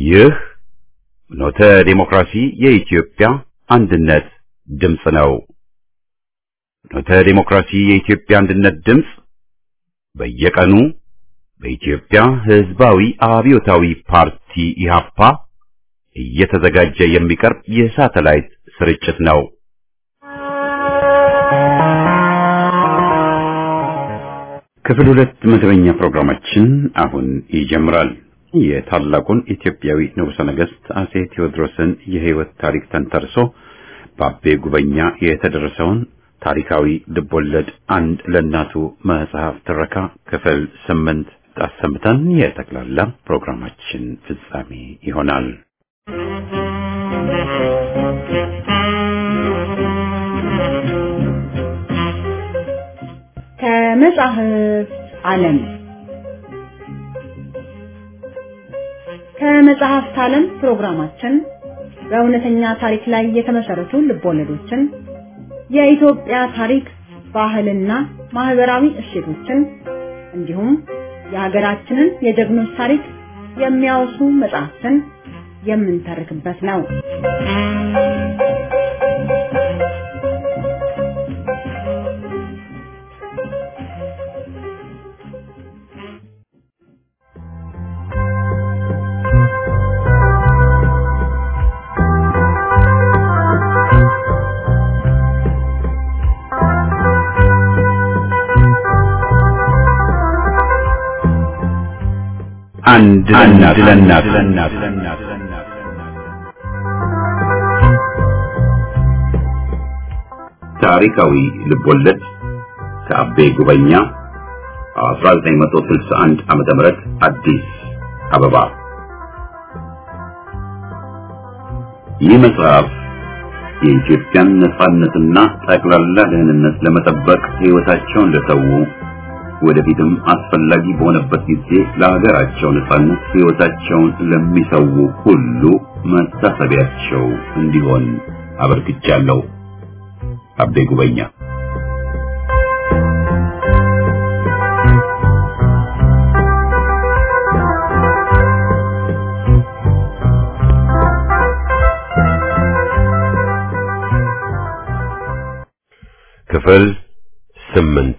ይህ ኖተ ዴሞክራሲ የኢትዮጵያ አንድነት ድምፅ ነው። ኖተ ዴሞክራሲ የኢትዮጵያ አንድነት ድምፅ በየቀኑ በኢትዮጵያ ሕዝባዊ አብዮታዊ ፓርቲ ኢህአፓ እየተዘጋጀ የሚቀርብ የሳተላይት ስርጭት ነው። ክፍል ሁለት መደበኛ ፕሮግራማችን አሁን ይጀምራል። የታላቁን ኢትዮጵያዊ ንጉሠ ነገሥት አጼ ቴዎድሮስን የሕይወት ታሪክ ተንተርሶ በአቤ ጉበኛ የተደረሰውን ታሪካዊ ልቦለድ አንድ ለእናቱ መጽሐፍ ትረካ ክፍል ስምንት አሰምተን የጠቅላላ ፕሮግራማችን ፍጻሜ ይሆናል። ከመጽሐፍ ዓለም ከመጽሐፍት ዓለም ፕሮግራማችን በእውነተኛ ታሪክ ላይ የተመሰረቱ ልቦለዶችን፣ የኢትዮጵያ ታሪክ፣ ባህልና ማህበራዊ እሴቶችን እንዲሁም የሀገራችንን የጀግኖች ታሪክ የሚያወሱ መጽሐፍትን የምንተርክበት ነው። አንድ ለእናት ታሪካዊ ልቦለድ ከአቤ ጉበኛ 1961 ዓመተ ምህረት አዲስ አበባ። ይህ መጽሐፍ የኢትዮጵያን ነጻነትና ጠቅላላ ደህንነት ለመጠበቅ ሕይወታቸውን ለሰው ወደፊትም አስፈላጊ በሆነበት ጊዜ ለሀገራቸው ነጻነት ሕይወታቸውን ለሚሰው ሁሉ መታሰቢያቸው እንዲሆን አበርክቻለሁ። አቤ ጉበኛ ክፍል ስምንት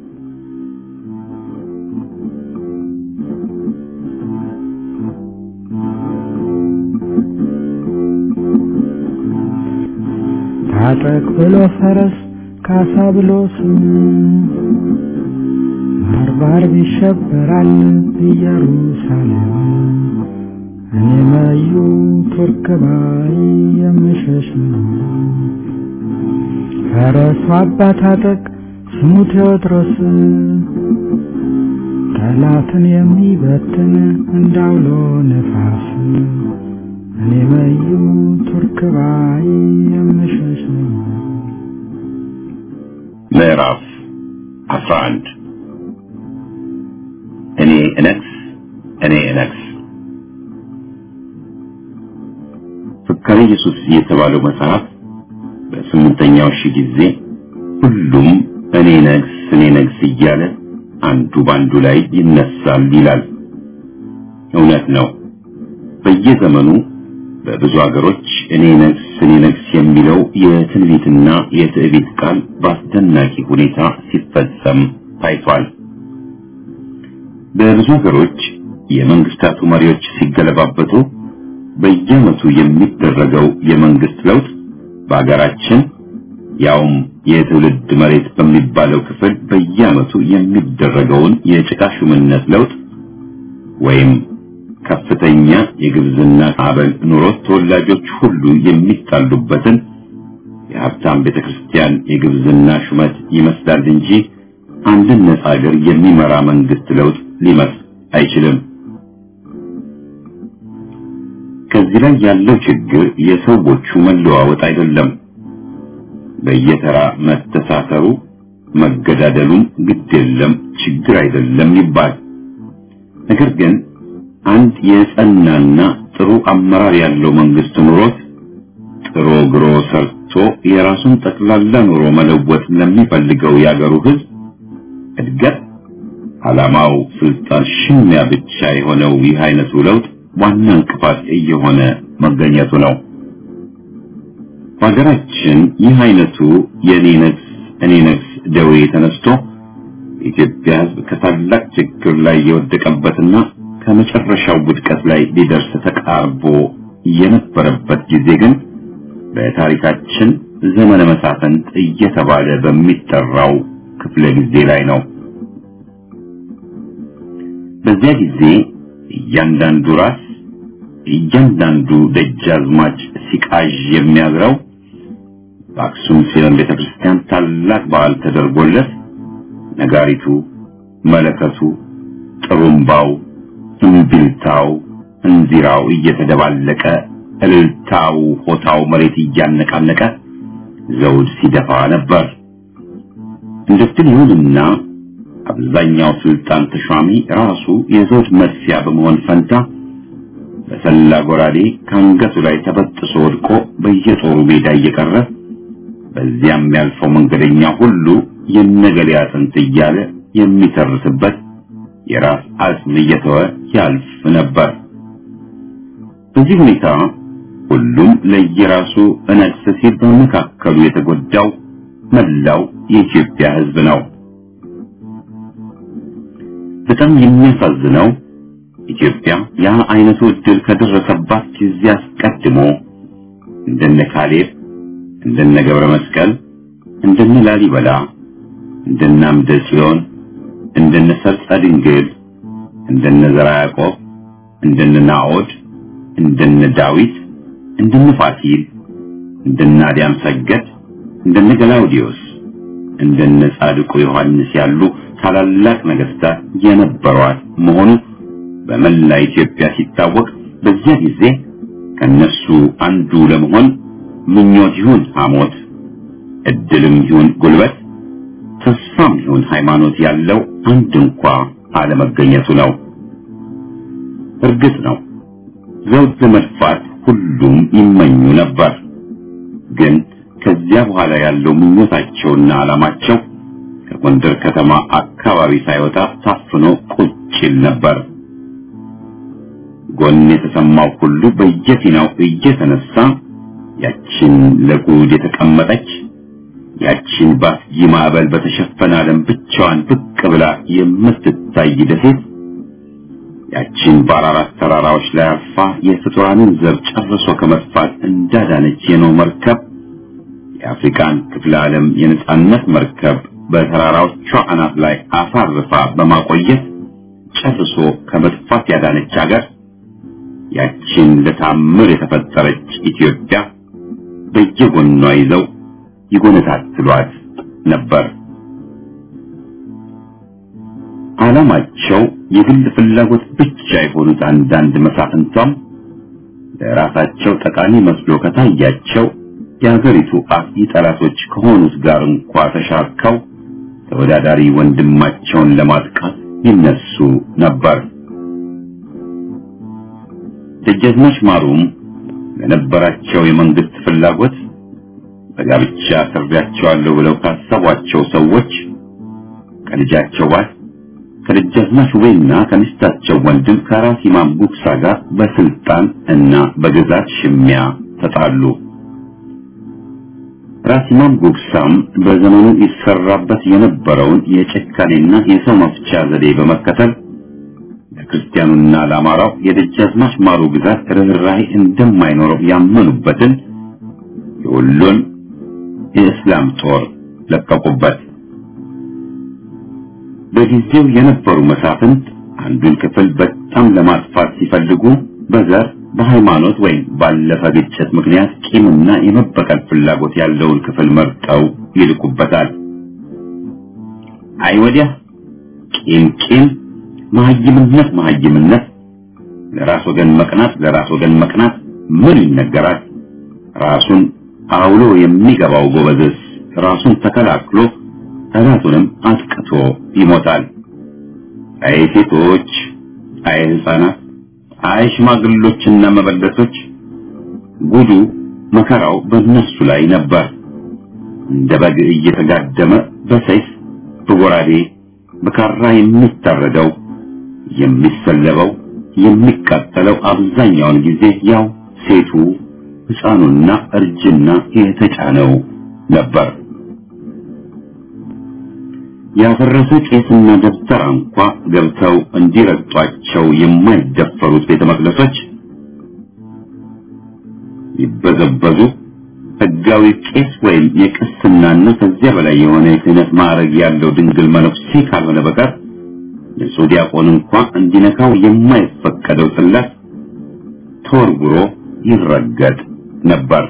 ታጠቅ ብሎ ፈረስ ካሳ ብሎ ስም ባርባር ይሸበራል ኢየሩሳሌም እኔ መዩ ቱርክ ባይ የምሸሽ ነው። ፈረሱ አባ ታጠቅ ስሙ ቴዎድሮስ ጠላትን የሚበትን እንዳውሎ ነፋስ እኔ መዩ ቱርክ ባይ የምሸሽ ነው። ምዕራፍ 11 እኔ እነግስ እኔ እነግስ ፍካሬ ኢየሱስ የተባለው መጽሐፍ በስምንተኛው ሺህ ጊዜ ሁሉም እኔ ነግስ እኔ ነግስ እያለ አንዱ ባንዱ ላይ ይነሳል ይላል። እውነት ነው። በየዘመኑ በብዙ ሀገሮች እኔ ነግስ እኔ ነግስ የሚለው የትንቢትና የትዕቢት ቃል በአስደናቂ ሁኔታ ሲፈጸም ታይቷል። በብዙ ሀገሮች የመንግስታቱ መሪዎች ሲገለባበቱ በየዓመቱ የሚደረገው የመንግስት ለውጥ በሀገራችን ያውም የትውልድ መሬት በሚባለው ክፍል በየዓመቱ የሚደረገውን የጭቃ ሹምነት ለውጥ ወይም ከፍተኛ የግብዝና አበል ኑሮት ተወላጆች ሁሉ የሚጣሉበትን የሀብታም ቤተክርስቲያን የግብዝና ሹመት ይመስላል እንጂ አንድን ነጻ ሀገር የሚመራ መንግስት ለውጥ ሊመስል አይችልም። ከዚህ ላይ ያለው ችግር የሰዎቹ መለዋወጥ አይደለም። በየተራ መተሳሰሩ መገዳደሉም ግድ የለም ችግር አይደለም ይባል። ነገር ግን አንድ የጸናና ጥሩ አመራር ያለው መንግስት ኑሮት ጥሮ ግሮ ሰርቶ የራሱን ጠቅላላ ኑሮ መለወጥ ለሚፈልገው ያገሩ ህዝብ እድገት ዓላማው ስልጣን ሽሚያ ብቻ የሆነው ይህ አይነቱ ለውጥ ዋና እንቅፋት እየሆነ መገኘቱ ነው። በሀገራችን ይህ አይነቱ የኔ ነግስ እኔ ነግስ ደዌ ተነስቶ የኢትዮጵያ ሕዝብ ከታላቅ ችግር ላይ የወደቀበትና ከመጨረሻው ውድቀት ላይ ሊደርስ ተቃርቦ የነበረበት ጊዜ ግን በታሪካችን ዘመነ መሳፍንት እየተባለ በሚጠራው ክፍለ ጊዜ ላይ ነው። በዚያ ጊዜ እያንዳንዱ ራስ እያንዳንዱ ደጃዝማች ሲቃዥ የሚያዝረው በአክሱም ጽዮን ቤተክርስቲያን ታላቅ በዓል ተደርጎለት ነጋሪቱ፣ መለከቱ፣ ጥሩምባው፣ እምቢልታው፣ እንዚራው እየተደባለቀ እልልታው፣ ሆታው መሬት እያነቃነቀ ዘውድ ሲደፋ ነበር። እንደዚህ ይሁንና አብዛኛው ስልጣን ተሿሚ ራሱ የዘውድ መጥፊያ በመሆን ፈንታ በሰላ ጎራዴ ከአንገቱ ላይ ተበጥሶ ወድቆ በየጦሩ ሜዳ እየቀረ በዚያም ያልፈው መንገደኛ ሁሉ የነገሌ አጥንት እያለ የሚተርስበት የራስ አጽም እየተወ ያልፍ ነበር። በዚህ ሁኔታ ሁሉም ለየራሱ እነግስ ሲል በመካከሉ የተጎዳው መላው የኢትዮጵያ ሕዝብ ነው። በጣም የሚያሳዝነው ኢትዮጵያ ያ አይነቱ ዕድል ከደረሰባት ጊዜ አስቀድሞ እንደነ ካሌብ፣ እንደነ ገብረ መስቀል፣ እንደነ ላሊበላ፣ እንደነ አምደ ጽዮን፣ እንደነ ሰርጸ ድንግል፣ እንደነ ዘርዓ ያዕቆብ፣ እንደነ ናዖድ፣ እንደነ ዳዊት፣ እንደነ ፋሲል፣ እንደነ አዲያም ሰገድ፣ እንደነ ገላውዲዮስ፣ እንደነ ጻድቁ ዮሐንስ ያሉ ታላላቅ ነገስታት የነበሯት መሆኑ በመላ ኢትዮጵያ ሲታወቅ በዚያ ጊዜ ከነሱ አንዱ ለመሆን ምኞት ይሁን ሐሞት፣ እድልም ይሁን ጉልበት፣ ተስፋም ይሁን ሃይማኖት ያለው አንድ እንኳ አለመገኘቱ ነው። እርግጥ ነው ዘውድ ለመድፋት ሁሉም ይመኙ ነበር። ግን ከዚያ በኋላ ያለው ምኞታቸውና ዓላማቸው ከጎንደር ከተማ አካባቢ ሳይወጣ ታፍኖ ቁጭ ይል ነበር። ጎን የተሰማው ሁሉ በየፊናው እየተነሳ ያችን ለጉድ የተቀመጠች ያችን በአስጊ ማዕበል በተሸፈነ ዓለም ብቻዋን ብቅ ብላ የምትታይ ደሴት ያችን በአራራት ተራራዎች ላይ አርፋ የፍጡራንን ዘር ጨርሶ ከመጥፋት እንዳዳነች የኖህ መርከብ የአፍሪካን ክፍለ ዓለም የነጻነት መርከብ በተራራዎቿ አናት ላይ አሳርፋ በማቆየት ጨርሶ ከመጥፋት ያዳነች አገር ያችን ለታምር የተፈጠረች ኢትዮጵያ በየጎኗ ይዘው ይጎነታትሏት ነበር። ዓላማቸው የግል ፍላጎት ብቻ የሆኑት አንዳንድ መሳፍንቷም ለራሳቸው ጠቃሚ መስሎ ከታያቸው የሀገሪቱ አጥቂ ጠላቶች ከሆኑት ጋር እንኳ ተሻርከው ተወዳዳሪ ወንድማቸውን ለማጥቃት ይነሱ ነበር። ደጃዝማች ማሩም ለነበራቸው የመንግስት ፍላጎት በጋብቻ አስሬያቸዋለሁ ብለው ካሰቧቸው ሰዎች ከልጃቸው ባል ከደጃዝማች ውቤና ከሚስታቸው ወንድም ከራስ ኢማም ጉግሳ ጋር በስልጣን እና በግዛት ሽሚያ ተጣሉ። ራስ ኢማም ጉግሳም በዘመኑ ይሰራበት የነበረውን የጭካኔና የሰው መፍቻ ዘዴ በመከተል ለክርስቲያኑና ለአማራው የደጃዝማች ማሩ ግዛት ርኅራኄ እንደማይኖረው ያመኑበትን የወሎን የእስላም ጦር ለቀቁበት። በጊዜው የነበሩ መሳፍንት አንዱን ክፍል በጣም ለማጥፋት ሲፈልጉ በዘር በሃይማኖት ወይም ባለፈ ግጭት ምክንያት ቂምና የመበቀል ፍላጎት ያለውን ክፍል መርጠው ይልቁበታል። አይ ወዲያ ቂም ቂም፣ መሀይምነት መሀይምነት፣ ለራስ ወገን መቅናት ለራስ ወገን መቅናት ምን ይነገራል? ራሱን አውሎ የሚገባው ጎበዝስ ራሱን ተከላክሎ ጠላቱንም አጥቅቶ ይሞታል። አይ ሴቶች፣ አይ ሕፃናት፣ አይ ሽማግሎችና መበለቶች ጉዱ መከራው በእነሱ ላይ ነበር። እንደ በግ እየተጋደመ በሰይፍ በጎራዴ በካራ የሚታረደው የሚሰለበው የሚቃጠለው አብዛኛውን ጊዜ ያው ሴቱ ሕፃኑና እርጅና የተጫነው ነበር። ያፈረሰ ቄስና ደብተራ እንኳ ገብተው እንዲረግጧቸው የማይደፈሩት ቤተ መቅደሶች ይበዘበዙ ሕጋዊ ቄስ ወይም የቅስናና ከዚያ በላይ የሆነ የክህነት ማዕረግ ያለው ድንግል መነኩሴ ካልሆነ በቀር ንጹሕ ዲያቆን እንኳ እንዲነካው የማይፈቀደው ጽላት ተወርውሮ ይረገጥ ነበር።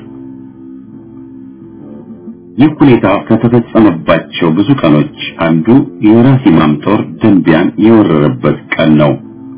ይህ ሁኔታ ከተፈጸመባቸው ብዙ ቀኖች አንዱ የራስ ኢማም ጦር ደንቢያን የወረረበት ቀን ነው።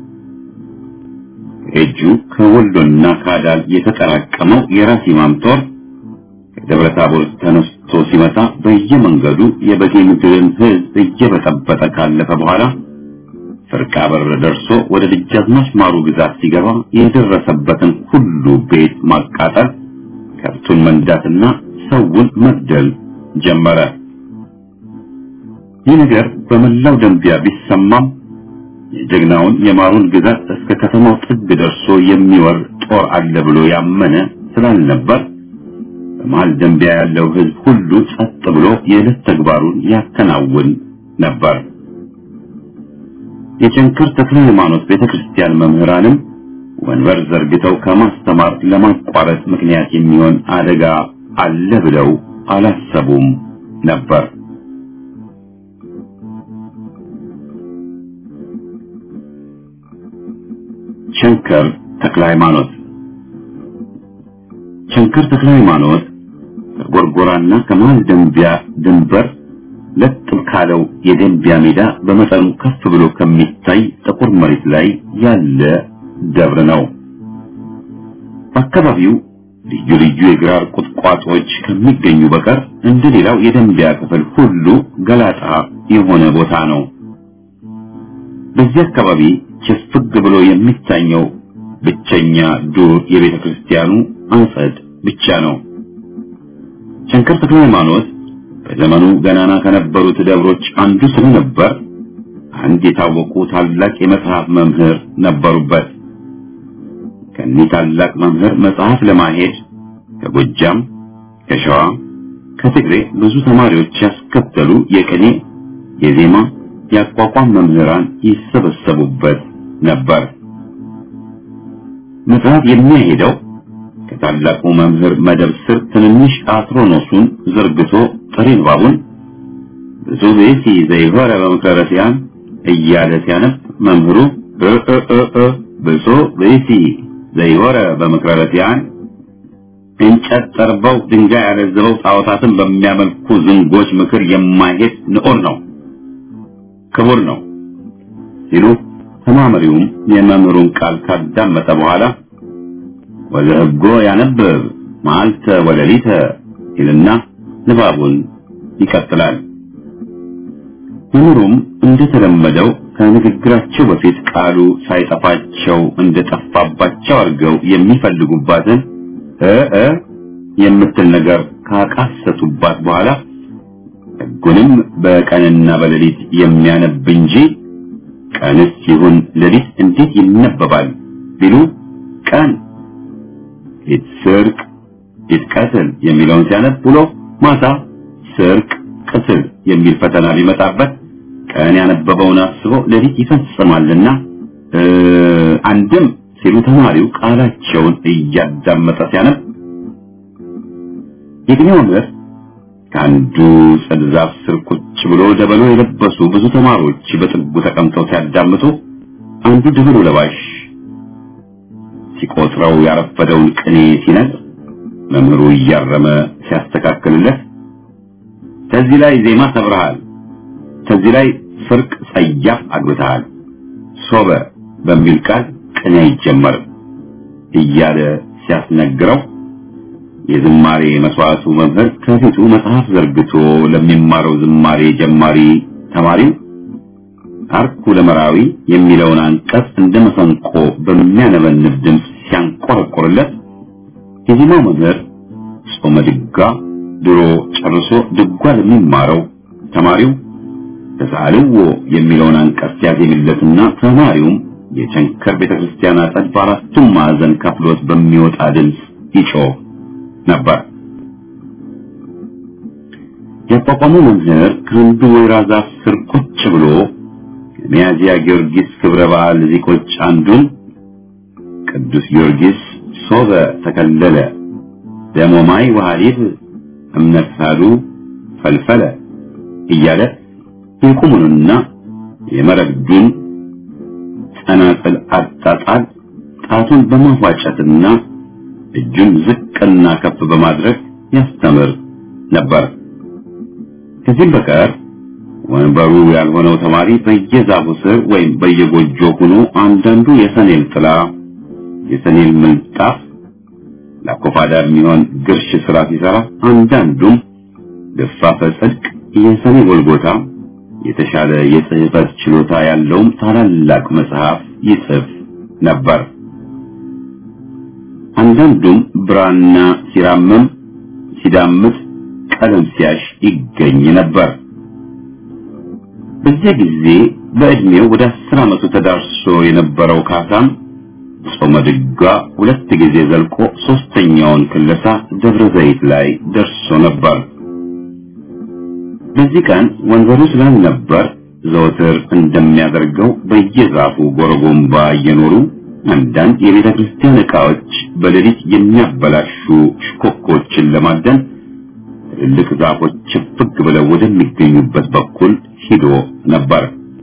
እጁ ከወሎና ከአዳል የተጠራቀመው የራስ ኢማም ጦር ከደብረ ታቦር ተነስቶ ሲመጣ በየመንገዱ የበጌ ምድርን ሕዝብ እየበጠበጠ ካለፈ በኋላ ፍርቃ በር ደርሶ ወደ ደጃዝማች ማሩ ግዛት ሲገባ የደረሰበትን ሁሉ ቤት ማቃጠል፣ ከብቱን መንዳትና ሰውን መግደል ጀመረ። ይህ ነገር በመላው ደንቢያ ቢሰማም የጀግናውን የማሩን ግዛት እስከ ከተማው ጥግ ደርሶ የሚወር ጦር አለ ብሎ ያመነ ስላልነበር በመሃል ደንቢያ ያለው ሕዝብ ሁሉ ጸጥ ብሎ የዕለት ተግባሩን ያከናውን ነበር። የቸንከር ተክለ ሃይማኖት ቤተክርስቲያን መምህራንም ወንበር ዘርግተው ከማስተማር ለማቋረጥ ምክንያት የሚሆን አደጋ አለ ብለው አላሰቡም ነበር። ቸንከር ተክለ ሃይማኖት ቸንከር ተክለ ሃይማኖት ከጎርጎራና ከመሃል ደንቢያ ድንበር ለጥ ካለው የደንቢያ ሜዳ በመጠኑ ከፍ ብሎ ከሚታይ ጥቁር መሬት ላይ ያለ ደብር ነው። በአካባቢው ልዩ ልዩ የግራር ቁጥቋጦዎች ከሚገኙ በቀር እንደ ሌላው የደንቢያ ክፍል ሁሉ ገላጣ የሆነ ቦታ ነው። በዚህ አካባቢ ችፍግ ብሎ የሚታየው ብቸኛ ዱር የቤተ ክርስቲያኑ አጸድ ብቻ ነው። ሸንከር ተክለ ሃይማኖት በዘመኑ ገናና ከነበሩት ደብሮች አንዱ ስለነበር አንድ የታወቁ ታላቅ የመጽሐፍ መምህር ነበሩበት። ከኒህ ታላቅ መምህር መጽሐፍ ለማሄድ ከጎጃም፣ ከሸዋ፣ ከትግሬ ብዙ ተማሪዎች ያስከተሉ የቅኔ፣ የዜማ፣ የአቋቋም መምህራን ይሰበሰቡበት ነበር። መጽሐፍ የሚያሄደው ከታላቁ መምህር መደብ ስር ትንንሽ አትሮኖሱን ዘርግቶ ጥሬ ንባቡን ብዙ ቤሲ ዘይሆረ በምክረ ረሲያን እያለ ሲያነብ መምህሩ እ ብሶ ቤሲ ዘይሆረ በምክረ ረሲያን እንጨት ጠርበው ድንጋይ ያለዘበው ጣዖታትን በሚያመልኩ ዝንጎች ምክር የማይሄድ ንዑር ነው፣ ክቡር ነው ሲሉ ተማመሪውም የመምህሩን ቃል ካዳመጠ በኋላ ወዘህጎ ያነብብ መዓልተ ወለሊተ ይልና ንባቡን ይቀጥላል። መምህሩም እንደተለመደው ከንግግራቸው በፊት ቃሉ ሳይጠፋቸው እንደጠፋባቸው አድርገው የሚፈልጉባትን እ እ የምትል ነገር ካቃሰቱባት በኋላ ሕጉንም በቀንና በሌሊት የሚያነብ እንጂ ቀንስ ይሁን ሌሊት እንዴት ይነበባል ቢሉ ቀን ይትስርቅ ይትቀትል የሚለውን ሲያነብ ውሎ ማታ ስርቅ ቅትል የሚል ፈተና ቢመጣበት ቀን ያነበበውን አስቦ ሌሊት ይፈጽማልና አንድም ሲሉ ተማሪው ቃላቸውን እያዳመጠ ሲያነብ የግኔ መምህር ከአንዱ ጽድ ዛፍ ስር ቁጭ ብሎ ደበሎ የለበሱ ብዙ ተማሪዎች በጥጉ ተቀምጠው ሲያዳምጡ አንዱ ደበሎ ለባሽ ሲቆጥረው ያረፈደውን ቅኔ ሲነግር መምህሩ እያረመ ሲያስተካክልለት ከዚህ ላይ ዜማ ሰብረሃል፣ ከዚህ ላይ ፍርቅ ጸያፍ አግብተሃል፣ ሶበ በሚል ቃል ቅኔ አይጀመርም እያለ ሲያስነግረው የዝማሬ መስዋዕቱ መምህር ከፊቱ መጽሐፍ ዘርግቶ ለሚማረው ዝማሬ ጀማሪ ተማሪው አርኩ ለመራዊ የሚለውን አንቀጽ እንደ መሰንቆ በሚያነበንብ ድምፅ ሲያንቆረቆርለት የዜማው መምህር ጾመ ድጓ ድሮ ጨርሶ ድጓ ለሚማረው ተማሪው ተሳልዎ የሚለውን አንቀጽ ሲያዜምለትና ተማሪውም የቸንከር ቤተክርስቲያን አጸድ በአራቱም ማዕዘን ከፍሎት በሚወጣ ድምፅ ይጮህ ነበር። የቋቋሙ መምህር ከአንዱ ወይራ ዛፍ ስር ቁጭ ብሎ የሚያዝያ ጊዮርጊስ ክብረ በዓል ዚቆች አንዱን ቅዱስ ጊዮርጊስ ሶበ ተከለለ ደሞማይ ወሐሊብ እምነት ሳሉ ፈልፈለ እያለ የቁሙንና የመረግዱን ጸናጽል አጣጣል ጣቱን በማፏጨትና እጁን ዝቅና ከፍ በማድረግ ያስተምር ነበር። ከዚህም በቀር ወንበሩ ያልሆነው ተማሪ በየዛፉ ስር ወይም በየጎጆ ሆኖ አንዳንዱ የሰኔል ጥላ፣ የሰኔል ምንጣፍ ለአኮፋዳ የሚሆን ግርሽ ስራ ሲሰራ፣ አንዳንዱም ልፋፈ ጽድቅ፣ የሰኔ ጎልጎታ የተሻለ የጽሕፈት ችሎታ ያለውም ታላላቅ መጽሐፍ ይጽፍ ነበር። አንዳንዱም ብራና ሲራምም ሲዳምጥ ቀለም ሲያሽ ይገኝ ነበር። በዚያ ጊዜ በዕድሜው ወደ አስር ዓመቱ ተዳርሶ የነበረው ካሳም ጾመ ድጓ ሁለት ጊዜ ዘልቆ ሶስተኛውን ክለሳ ደብረ ዘይት ላይ ደርሶ ነበር። በዚህ ቀን ወንበሩ ስላልነበር ዘወትር እንደሚያደርገው በየዛፉ ጎረጎምባ እየኖሩ አንዳንድ የቤተ ክርስቲያን ዕቃዎች በሌሊት የሚያበላሹ ሽኮኮችን ለማደን ትልልቅ ዛፎች ችፍግ ብለው ወደሚገኙበት በኩል ሂዶ ነበር።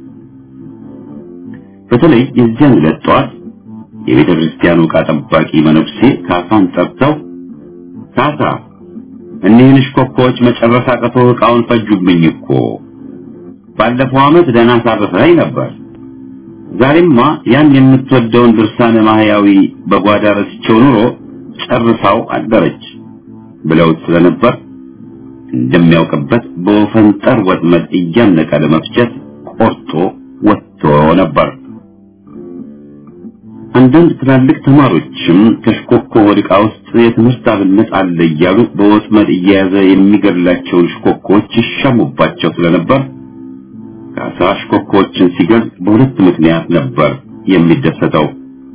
በተለይ የዚያን ዕለት ጠዋት የቤተ ክርስቲያኑ ዕቃ ጠባቂ መነኩሴ ካሳን ጠርተው ካሳ እኒህን ሽኮኮዎች መጨረስ አቅቶ ዕቃውን ፈጁብኝ እኮ ባለፈው ዓመት ደህና ሳርፈኸኝ ነበር ዛሬማ ያን የምትወደውን ድርሳነ ማህያዊ በጓዳ ረስቼው ኑሮ ጨርሳው አደረች ብለውት ስለነበር እንደሚያውቅበት በወፈንጠር ወጥመድ እያነቀ ለመፍጨት ቆርጦ ወጥቶ ነበር። አንዳንድ ትላልቅ ተማሪዎችም ከሽኮኮ ወድቃ ውስጥ የትምህርት አብነት አለ እያሉ በወጥመድ እየያዘ የሚገድላቸውን ሽኮኮዎች ይሻሙባቸው ስለነበር ካሳ ሽኮኮዎችን ሲገል በሁለት ምክንያት ነበር የሚደሰተው።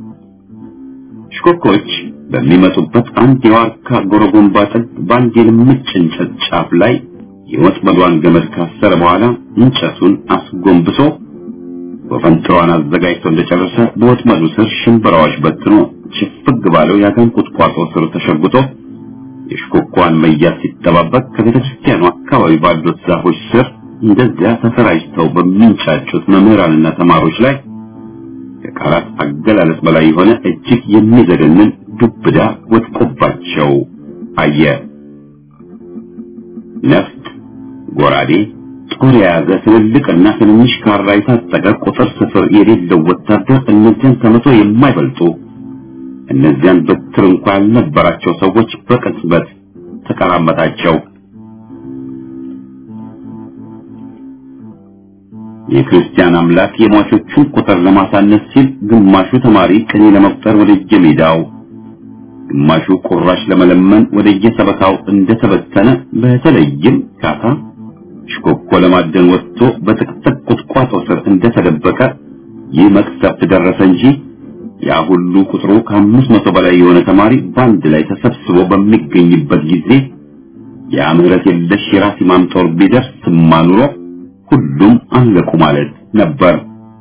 ሽኮኮዎች በሚመጡበት አንድ የዋርካ ጎረጎምባ ጥግ በአንድ የልምጭ እንጨት ጫፍ ላይ የወጥመዷን ገመድ ካሰረ በኋላ እንጨቱን አስጎንብሶ ወፈንጥሯን አዘጋጅቶ እንደጨረሰ በወጥመዱ ስር ሽንበራዎች በትኖ ችፍግ ባለው የአጋን ቁጥቋጦ ስር ተሸጉጦ የሽኮኳን መያዝ ሲጠባበቅ ከቤተ ክርስቲያኑ አካባቢ ባሉት ዛፎች ስር እንደዚያ ተሰራጭተው በሚንጫጩት መምህራንና ተማሪዎች ላይ ከቃላት አገላለጽ በላይ የሆነ እጅግ የሚዘገንን ዱብዳ ወድቆባቸው አየ። ነፍጥ፣ ጎራዴ፣ ጦር የያዘ ትልልቅና ትንንሽ ካራ የታጠቀ ቁጥር ስፍር የሌለው ወታደር እነዚያን ከመቶ የማይበልጡ እነዚያን በትር እንኳ ያልነበራቸው ሰዎች በቅጽበት ተቀራመጣቸው። የክርስቲያን አምላክ የሟቾቹን ቁጥር ለማሳነስ ሲል ግማሹ ተማሪ ቅኔ ለመቁጠር ወደ የሜዳው ግማሹ ቁራሽ ለመለመን ወደ የሰበካው እንደተበተነ በተለይም ካታ ሽኮኮ ለማደን ወጥቶ በጥቅጥቅ ቁጥቋጦ ስር እንደተደበቀ ይህ መቅሰፍት ደረሰ እንጂ ያ ሁሉ ቁጥሩ ከአምስት መቶ በላይ የሆነ ተማሪ በአንድ ላይ ተሰብስቦ በሚገኝበት ጊዜ ያ ምህረት የለሽ የራስ ኢማም ጦር ቢደርስማ ኑሮ ሁሉም አለቁ ማለት ነበር።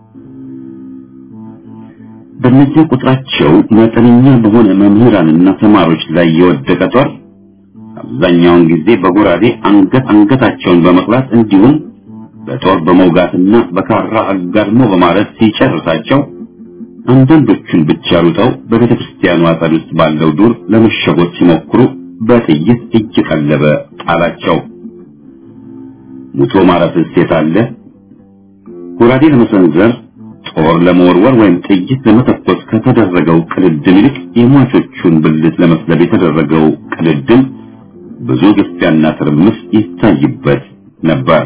በእነዚያ ቁጥራቸው መጠነኛ በሆነ መምህራንና ተማሪዎች ላይ የወደቀ ጦር አብዛኛውን ጊዜ በጎራዴ አንገት አንገታቸውን በመቅላት እንዲሁም በጦር በመውጋትና በካራ አጋድሞ በማረት ሲጨርሳቸው አንዳንዶቹን ብቻ ሩጠው በቤተ ክርስቲያኑ አጸድ ውስጥ ባለው ዱር ለመሸጎት ሲሞክሩ በጥይት እየቀለበ ጣላቸው። ሙቶ ማረፍስ የት አለ? ጎራዴ ለመሰንዘር ጦር ለመወርወር ወይም ጥይት ለመተኮስ ከተደረገው ቅድድም ይልቅ የሟቾቹን ብልት ለመስለብ የተደረገው ቅድድም ብዙ ግፊያና ትርምስ ይታይበት ነበር።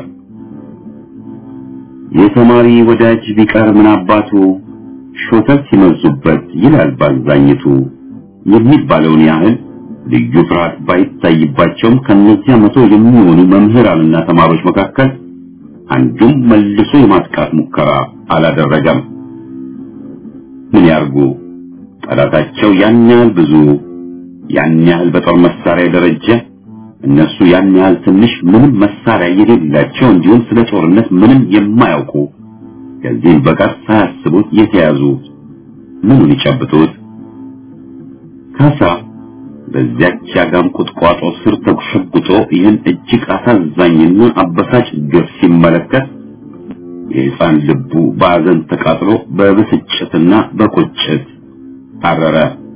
የተማሪ ወዳጅ ቢቀር ምን አባቱ ሾተት ሲመዙበት ይላል ባዛኝቱ የሚባለውን ያህል ልዩ ፍርሃት ባይታይባቸውም ከነዚያ መቶ የሚሆኑ መምህራንና ተማሪዎች መካከል አንዱም መልሶ የማጥቃት ሙከራ አላደረገም። ምን ያርጉ? ጠላታቸው ያን ያህል ብዙ፣ ያን ያህል በጦር መሳሪያ ደረጃ፣ እነሱ ያን ያህል ትንሽ፣ ምንም መሳሪያ የሌላቸው እንዲሁም ስለ ጦርነት ምንም የማያውቁ ከዚህም በቀር ሳያስቡት የተያዙ ምኑን ይጨብጡት? ካሳ በዚያች ያጋም ቁጥቋጦ ስር ተሸጉጦ ይህን እጅግ አሳዛኝና አበሳጭ ግፍ ሲመለከት የሕፃን ልቡ በአዘን ተቃጥሎ በብስጭትና በቁጭት አረረ።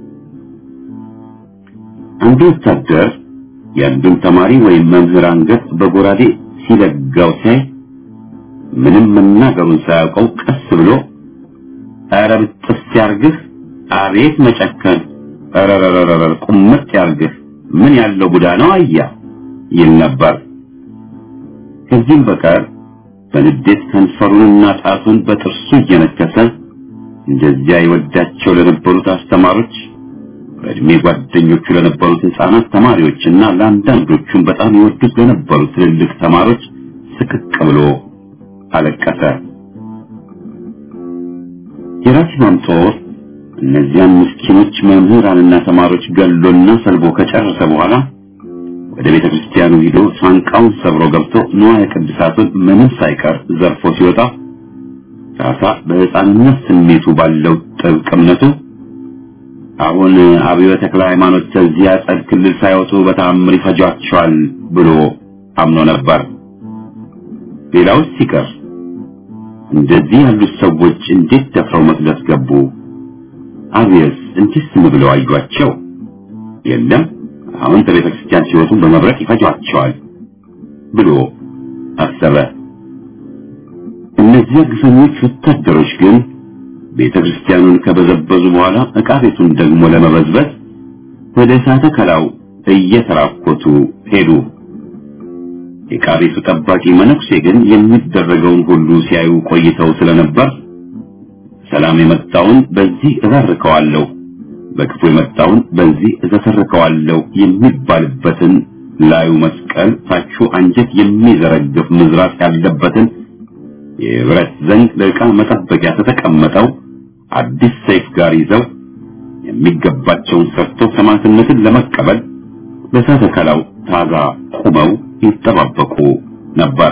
አንዱ ወታደር የአንዱን ተማሪ ወይም መምህር አንገት በጎራዴ ሲለጋው ሲያይ ምንም መናገሩን ሳያውቀው ቀስ ብሎ ኧረ ብጥስ ያርግህ፣ አቤት መጨከን፣ ኧረረረረ ቁምጥ ያርግህ፣ ምን ያለው ቡዳ ነው አያ ይል ነበር። ከዚህም በቀር በንዴት ከንፈሩንና ጣቱን በጥርሱ እየነከሰ እንደዚያ ይወዳቸው ለነበሩት አስተማሪዎች በእድሜ ጓደኞቹ ለነበሩት ሕፃናት ተማሪዎችና ለአንዳንዶቹም በጣም ይወዱት ለነበሩት ትልልቅ ተማሪዎች ስቅቅ ብሎ አለቀሰ። የራሲማም ጦር እነዚያን ምስኪኖች መምህራንና ተማሪዎች ገሎና ሰልቦ ከጨረሰ በኋላ ወደ ቤተ ክርስቲያኑ ሂዶ ሳንቃውን ሰብሮ ገብቶ ንዋየ ቅድሳቱን ምንም ሳይቀር ዘርፎ ሲወጣ ካሳ በሕፃንነት ስሜቱ ባለው ጥብቅ እምነቱ አሁን አብዮ ተክለ ሃይማኖት ከዚያ ጸድ ክልል ሳይወጡ በተአምር ይፈጇቸዋል ብሎ አምኖ ነበር። ሌላውስ ሲቀር እንደዚህ ያሉት ሰዎች እንዴት ደፍረው መቅደስ ገቡ? አብየስ እንዴት ዝም ብለው አዩአቸው? የለም አሁን ከቤተ ክርስቲያን ሲወጡ በመብረቅ ይፈጇቸዋል ብሎ አሰበ። እነዚያ ግፈኞች ወታደሮች ግን ቤተ ክርስቲያኑን ከበዘበዙ በኋላ ዕቃ ቤቱን ደግሞ ለመበዝበዝ ወደ እሳተ ከላው እየተራኮቱ ሄዱ። የዕቃ ቤቱ ጠባቂ መነኩሴ ግን የሚደረገውን ሁሉ ሲያዩ ቆይተው ስለነበር ሰላም የመጣውን በዚህ እባርከዋለሁ፣ በክፉ የመጣውን በዚህ እዘፈርከዋለሁ የሚባልበትን ላዩ መስቀል ታቹ አንጀት የሚዘረግፍ ምዝራት ያለበትን የብረት ዘንግ ለዕቃ መጠበቂያ ተተቀመጠው አዲስ ሰይፍ ጋር ይዘው የሚገባቸውን ሰርተው ሰማዕትነትን ለመቀበል በእሳተ ከላው ታዛ ቁመው ይጠባበቁ ነበር።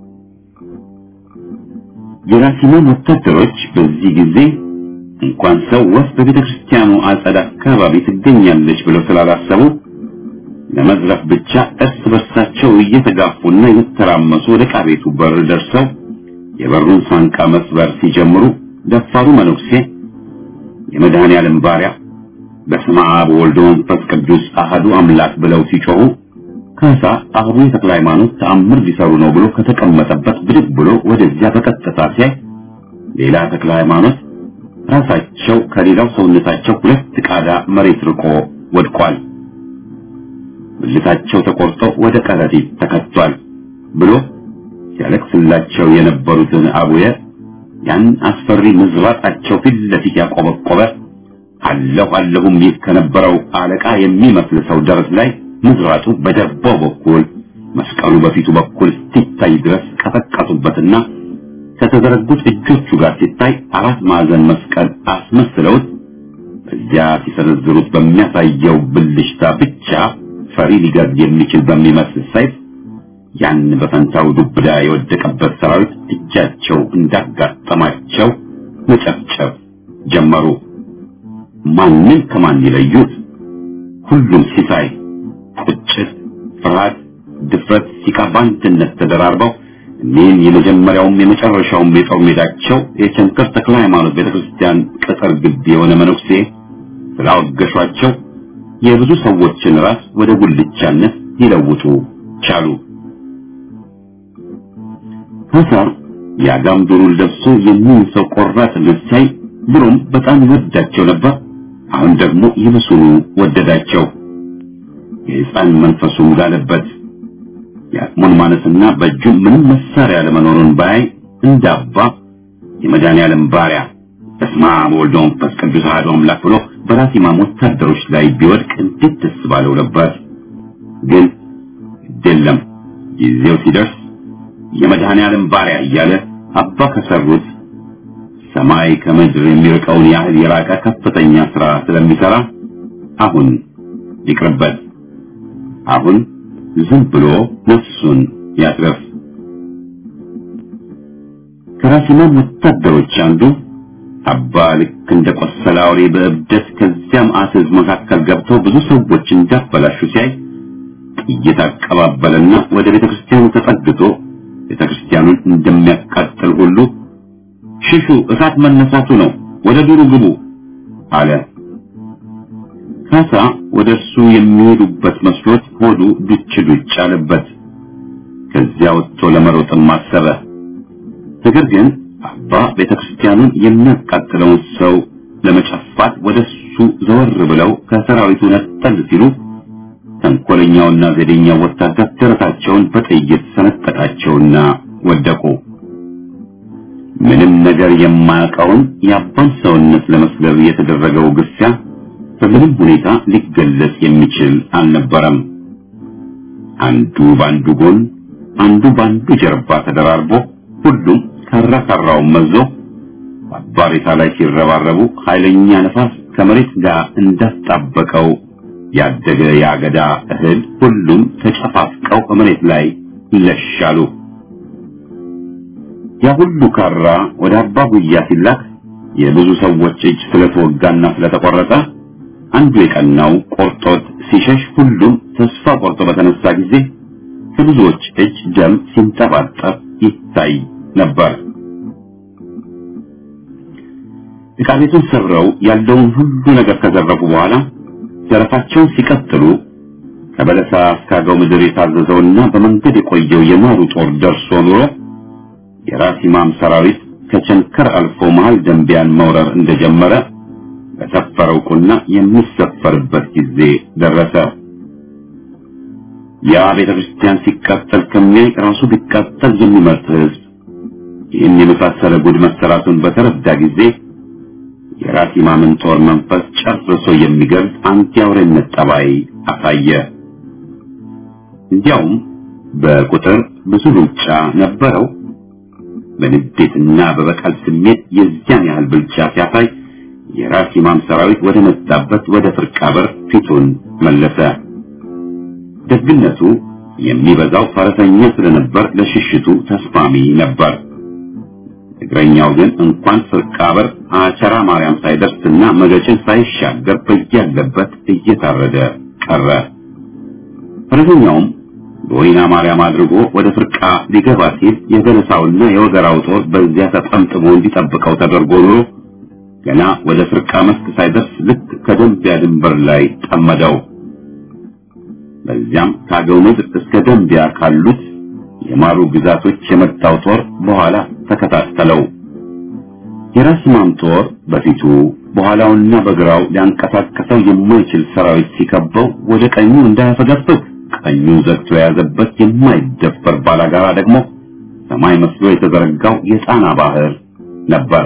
የራሲማን ወታደሮች በዚህ ጊዜ እንኳን ሰው ወፍ በቤተ ክርስቲያኑ አጸድ አካባቢ ትገኛለች ብለው ስላላሰቡ ለመዝረፍ ብቻ እርስ በርሳቸው እየተጋፉና እየተራመሱ ወደ ዕቃ ቤቱ በር ደርሰው የበሩን ሳንቃ መስበር ሲጀምሩ ደፋሩ መነኩሴ የመድኃኔ ዓለም ባሪያ በስመ አብ ወወልድ ወመንፈስ ቅዱስ አሐዱ አምላክ ብለው ሲጮሁ ካሳ አቡነ ተክለ ሃይማኖት ተአምር ሊሰሩ ነው ብሎ ከተቀመጠበት ብድግ ብሎ ወደዚያ በቀጥታ ሲያይ ሌላ ተክለ ሃይማኖት ራሳቸው ከሌላው ሰውነታቸው ሁለት ቃዳ መሬት ርቆ ወድቋል። ብልታቸው ተቆርጦ ወደ ከረጢት ተከቷል ብሎ ሲያለቅስላቸው የነበሩትን አቡየ ያን አስፈሪ ምዝባጣቸው ፊት ለፊት ያቆበቆበ አለሁ አለሁም ይል ከነበረው አለቃ የሚመስል ሰው ደረት ላይ ምዝራጡ በጀርባው በኩል መስቀሉ በፊቱ በኩል ሲታይ ድረስ ቀጠቀጡበትና ከተዘረጉት እጆቹ ጋር ሲታይ አራት ማዕዘን መስቀል አስመስለውት በዚያ ሲሰነዝሩት በሚያሳየው ብልሽታ ብቻ ፈሪ ሊገድል የሚችል በሚመስል ሰይፍ ያን በፈንታው ዱብዳ የወደቀበት ሰራዊት እጃቸው እንዳጋጠማቸው መጨፍጨፍ ጀመሩ። ማንን ከማን ይለዩት? ሁሉም ሲሳይ፣ ቁጭት፣ ፍርሃት፣ ድፍረት፣ ሲቃ በአንድነት ተደራርበው እኒህን የመጀመሪያውም የመጨረሻውም የጦር ሜዳቸው የቸንከር ተክለ ሃይማኖት ቤተክርስቲያን ቅጥር ግቢ የሆነ መነኩሴ ስላወገሿቸው የብዙ ሰዎችን ራስ ወደ ጉልቻነት ሊለውጡ ቻሉ። ካሳ የአጋም ዱሩን ለብሶ የሚን ሰው ቆራጥነት ሳይ ድሮም በጣም ይወዳቸው ነበር። አሁን ደግሞ ይብሱኑ ወደዳቸው። የሕፃን መንፈሱም ጋለበት። የአቅሙን ማነስና በእጁ ምንም መሳሪያ ለመኖሩን ባይ እንዳባ የመድኃኔዓለም ባሪያ በስመ አብ ወወልድ ወመንፈስ ቅዱስ አሐዱ አምላክ ብሎ በራሲማም ወታደሮች ላይ ቢወድቅ እንዴት ደስ ባለው ነበር። ግን የለም ጊዜው ሲደርስ የመድኃኔዓለም ባሪያ እያለ አባ ከሰሩት ሰማይ ከምድር የሚርቀውን ያህል የራቀ ከፍተኛ ስራ ስለሚሰራ አሁን ይቅርበት። አሁን ዝም ብሎ ነፍሱን ያትረፍ። ከራሲማን ወታደሮች አንዱ አባ ልክ እንደ ቆሰለ አውሬ በእብደት ከዚያ መዓት ሕዝብ መካከል ገብተው ብዙ ሰዎች እንዳበላሹ ሲያይ ጥይት አቀባበለና ወደ ቤተ ክርስቲያኑ ተጠግቶ ቤተ ክርስቲያኑን እንደሚያቃጥል ሁሉ ሽሹ፣ እሳት መነሳቱ ነው፣ ወደ ዱሩ ግቡ አለ። ካሳ ወደ እርሱ የሚሄዱበት መስሎት ሆዱ ዱች ዱች አለበት። ከዚያ ወጥቶ ለመሮጥም አሰበ። ነገር ግን አባ ቤተ ክርስቲያኑን የሚያቃጥለውን ሰው ለመጨፋት ወደ እሱ ዘወር ብለው ከሰራዊቱ ነጠል ሲሉ ተንኮለኛውና ዘዴኛው ወታደር ደረታቸውን በጥይት ሰነጠቃቸውና ወደቁ። ምንም ነገር የማያውቀውን የአባን ሰውነት ለመስለብ የተደረገው ግፊያ በምንም ሁኔታ ሊገለጽ የሚችል አልነበረም። አንዱ ባንዱ ጎን፣ አንዱ ባንዱ ጀርባ ተደራርቦ ሁሉም ካራ ካራውን መዞ አባሬታ ላይ ሲረባረቡ ኃይለኛ ነፋስ ከመሬት ጋር እንዳጣበቀው ያደገ የአገዳ እህል ሁሉም ተጨፋፍቀው መሬት ላይ ይለሻሉ። ያ ሁሉ ካራ ወደ አባ ጉያ ሲላክ የብዙ ሰዎች እጅ ስለተወጋና ስለተቆረጠ አንዱ የቀናው ቆርጦት ሲሸሽ ሁሉም ተስፋ ቆርጦ በተነሳ ጊዜ ከብዙዎች እጅ ደም ሲንጠባጠብ ይታይ ነበር። ዕቃ ቤቱን ሰብረው ያለውን ሁሉ ነገር ከዘረፉ በኋላ ዘረፋቸውን ሲቀጥሉ ከበለሳ እስካገው ምድር የታዘዘውና በመንገድ የቆየው የማሩ ጦር ደርሶ ኑሮ የራስ ኢማም ሰራዊት ከቸንከር አልፎ መሃል ደንቢያን መውረር እንደጀመረ በሰፈረው ቁና የሚሰፈርበት ጊዜ ደረሰ። ያ ቤተ ክርስቲያን ሲቃጠል ከሚያይ ራሱ ቢቃጠል የሚመርጥ ሕዝብ ይህን የመሳሰለ ጉድ መሰራቱን በተረዳ ጊዜ የራስ ኢማምን ጦር መንፈስ ጨርሶ የሚገልጽ አንድ የአውሬነት ጠባይ አሳየ። እንዲያውም በቁጥር ብዙ ሩጫ ነበረው። በንዴትና በበቀል ስሜት የዚያን ያህል ብልጫ ሲያሳይ የራስ ኢማም ሰራዊት ወደ መጣበት ወደ ፍርቃ በር ፊቱን መለሰ። ደግነቱ የሚበዛው ፈረሰኛ ስለነበር ለሽሽቱ ተስማሚ ነበር። እግረኛው ግን እንኳን ፍርቃ በር አቸራ ማርያም ሳይደርስና መገጭን ሳይሻገር በያለበት እየታረደ ቀረ። ፈረሰኛውም በወይና ማርያም አድርጎ ወደ ፍርቃ ሊገባ ሲል የበለሳውና የወገራው ጦር በዚያ ተጠምጥሞ እንዲጠብቀው ተደርጎ ኑሮ ገና ወደ ፍርቃ መስክ ሳይደርስ ልክ ከደንቢያ ድንበር ላይ ጠመደው። በዚያም ከአገው ምድር እስከ ደንቢያ ካሉት የማሩ ግዛቶች የመጣው ጦር በኋላ ተከታተለው። የራስ ኢማም ጦር በፊቱ በኋላውና በግራው ሊያንቀሳቀሰው የማይችል ሰራዊት ሲከበው ወደ ቀኙ እንዳያፈገፍግ ቀኙን ዘግቶ የያዘበት የማይደፈር ባላጋራ ደግሞ ሰማይ መስሎ የተዘረጋው የጣና ባህር ነበር።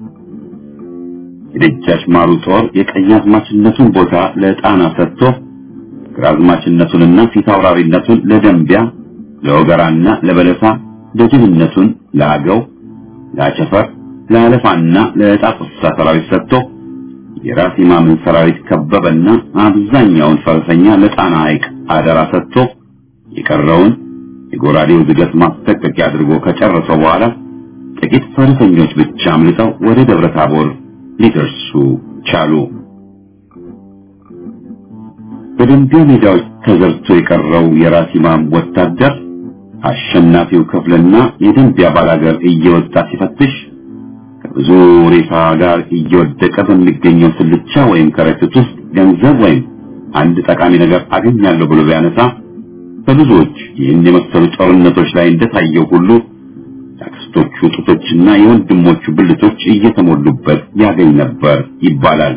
የደጃች ማሩ ጦር የቀኛዝማችነቱን ቦታ ለጣና ሰጥቶ ግራዝማችነቱንና ፊት አውራሪነቱን ለደንቢያ ለወገራና ለበለሳ ደጅንነቱን ለአገው ለአቸፈር ለአለፋና ለጣቁሳ ሰራዊት ሰጥቶ የራስ ኢማምን ሰራዊት ከበበና አብዛኛውን ፈረሰኛ ለጣና ሐይቅ አደራ ሰጥቶ የቀረውን የጎራዴው ዝገት ማስጠንቀቂያ አድርጎ ከጨረሰው በኋላ ጥቂት ፈረሰኞች ብቻ አምልጠው ወደ ደብረ ታቦር ሊደርሱ ቻሉ። በደንቢያ ሜዳዎች ተዘርቶ የቀረው የራስ ኢማም ወታደር አሸናፊው ክፍልና የደንቢያ ባላገር እየወጣ ሲፈትሽ ከብዙ ሬሳ ጋር እየወደቀ በሚገኘው ስልቻ ወይም ከረጢት ውስጥ ገንዘብ ወይም አንድ ጠቃሚ ነገር አገኛለሁ ብሎ ቢያነሳ በብዙዎች ይህን የመሰሉ ጦርነቶች ላይ እንደታየው ሁሉ የአክስቶቹ ጡቶችና የወንድሞቹ ብልቶች እየተሞሉበት ያገኝ ነበር ይባላል።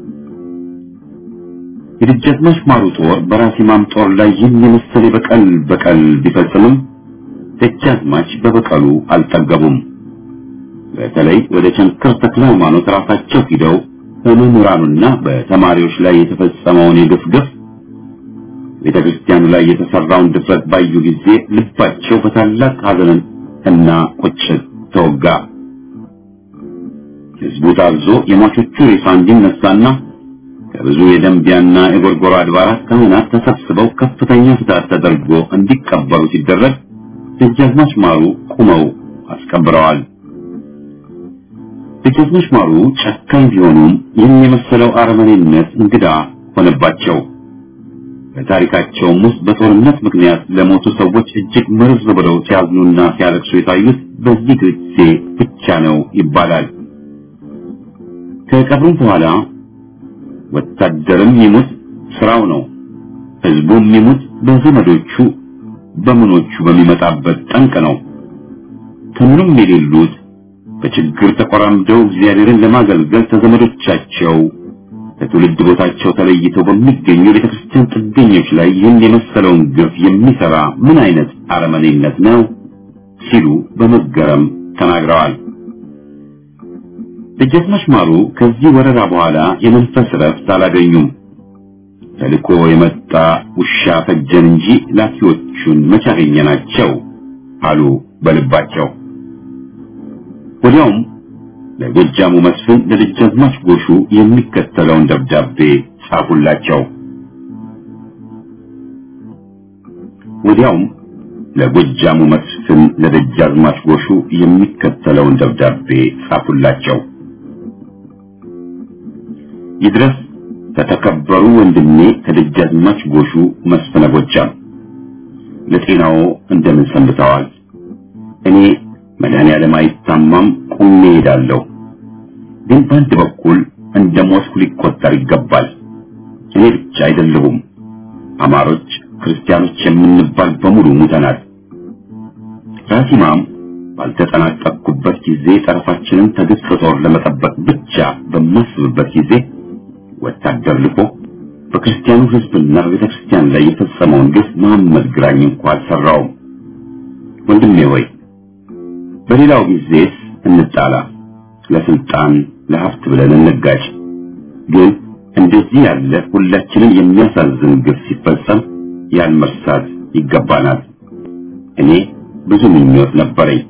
የደጃዝማች ማሩ ጦር በራስ ኢማም ጦር ላይ ይህን የመሰለ በቀል በቀል ቢፈጽምም ደጃዝማች በበቀሉ አልጠገቡም። በተለይ ወደ ቸንከር ተክለ ሃይማኖት ራሳቸው ሂደው በመምህራኑና በተማሪዎች ላይ የተፈጸመውን የግፍ ግፍ ቤተ ክርስቲያኑ ላይ የተሰራውን ድፍረት ባዩ ጊዜ ልባቸው በታላቅ ሐዘን እና ቁጭት ተወጋ። ህዝቡ ታዞ የሟቾቹ ሬሳ እንዲነሳና ከብዙ የደንቢያና የጎርጎራ አድባራት ካህናት ተሰብስበው ከፍተኛ ፍትሐት ተደርጎ እንዲቀበሩ ሲደረግ ደጃዝማች ማሩ ቁመው አስቀብረዋል። ደጃዝማች ማሩ ጨካኝ ቢሆኑም ይህን የመሰለው አረመኔነት እንግዳ ሆነባቸው። በታሪካቸውም ውስጥ በጦርነት ምክንያት ለሞቱ ሰዎች እጅግ መርዝ ብለው ሲያዝኑና ሲያለቅሱ የታዩት በዚህ ጊዜ ብቻ ነው ይባላል። ከቀብሩም በኋላ ወታደርም ይሙት ስራው ነው፣ ህዝቡም ይሙት በዘመዶቹ በምኖቹ በሚመጣበት ጠንቅ ነው። ከምንም የሌሉት በችግር ተቆራምደው እግዚአብሔርን ለማገልገል ከዘመዶቻቸው ከትውልድ ቦታቸው ተለይተው በሚገኙ የቤተክርስቲያን ጥገኞች ላይ ይህን የመሰለውን ግፍ የሚሰራ ምን አይነት አረመኔነት ነው ሲሉ በመገረም ተናግረዋል። ደጃዝማች ማሩ ከዚህ ወረራ በኋላ የመንፈስ ረፍት አላገኙም። ተልኮ የመጣ ውሻ ፈጀን እንጂ ላኪዎቹን መቼ አገኘናቸው አሉ በልባቸው። ወዲያውም ለጎጃሙ መስፍን ለደጃዝማች ጎሹ የሚከተለውን ደብዳቤ ጻፉላቸው። ወዲያውም ለጎጃሙ መስፍን ለደጃዝማች ጎሹ የሚከተለውን ደብዳቤ ጻፉላቸው። ይድረስ ከተከበሩ ወንድሜ ከደጃዝማች ጎሹ መስፍነ ጎጃም፣ ለጤናዎ እንደምን ሰንብተዋል? እኔ መድኃኔዓለም አይታማም ቁሜ ሄዳለሁ። ግን በአንድ በኩል እንደ ሞትኩ ሊቆጠር ይገባል። እኔ ብቻ አይደለሁም፣ አማሮች፣ ክርስቲያኖች የምንባል በሙሉ ሙተናል። ራሲማም ባልተጠናቀቅኩበት ጊዜ ጠረፋችንን ከግብፅ ጦር ለመጠበቅ ብቻ በማስብበት ጊዜ ወታደር ልኮ በክርስቲያኑ ሕዝብና በቤተ ክርስቲያን ላይ የፈጸመውን ግፍ መሐመድ ግራኝ እንኳ አልሰራውም። ወንድሜ ሆይ በሌላው ጊዜስ እንጣላ፣ ለስልጣን ለሀብት ብለን እንጋጭ። ግን እንደዚህ ያለ ሁላችንን የሚያሳዝን ግፍ ሲፈጸም ያን መርሳት ይገባናል። እኔ ብዙ ምኞት ነበረኝ።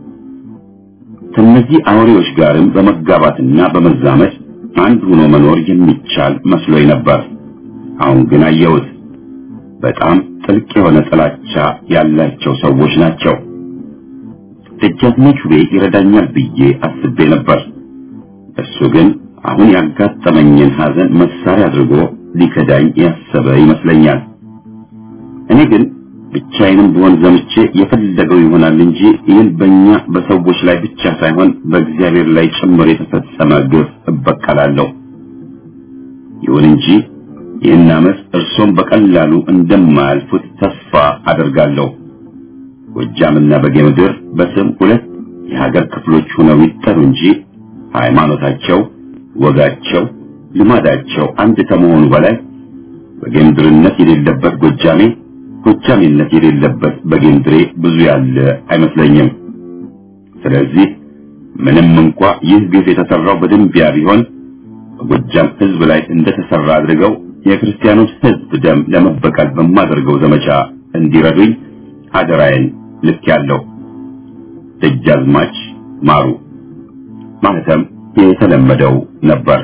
ከነዚህ አውሬዎች ጋርም በመጋባትና በመዛመድ አንድ ሆኖ መኖር የሚቻል መስሎኝ ነበር። አሁን ግን አየሁት። በጣም ጥልቅ የሆነ ጥላቻ ያላቸው ሰዎች ናቸው። ደጃዝማች ውቤ ይረዳኛል ብዬ አስቤ ነበር። እሱ ግን አሁን ያጋጠመኝን ሐዘን መሳሪያ አድርጎ ሊከዳኝ ያሰበ ይመስለኛል። እኔ ግን ብቻዬንም ብሆን ዘምቼ የፈለገው ይሆናል እንጂ ይህን በእኛ በሰዎች ላይ ብቻ ሳይሆን በእግዚአብሔር ላይ ጭምር የተፈጸመ ግፍ እበቀላለሁ። ይሁን እንጂ ይህን ዓመፅ እርሶም በቀላሉ እንደማያልፉት ተስፋ አደርጋለሁ። ጎጃምና በጌምድር በስም ሁለት የሀገር ክፍሎች ሆነው ይጠሩ እንጂ ሃይማኖታቸው፣ ወጋቸው፣ ልማዳቸው አንድ ከመሆኑ በላይ በጌምድርነት የሌለበት ጎጃሜ ጎጃሜነት የሌለበት በጌምድሬ ብዙ ያለ አይመስለኝም። ስለዚህ ምንም እንኳ ይህ ግፍ የተሰራው በደንቢያ ቢሆን በጎጃም ሕዝብ ላይ እንደተሰራ አድርገው የክርስቲያኑን ሕዝብ ደም ለመበቀል በማደርገው ዘመቻ እንዲረዱኝ አደራዬን ልክ ያለው ደጃዝማች ማሩ ማለትም የተለመደው ነበር።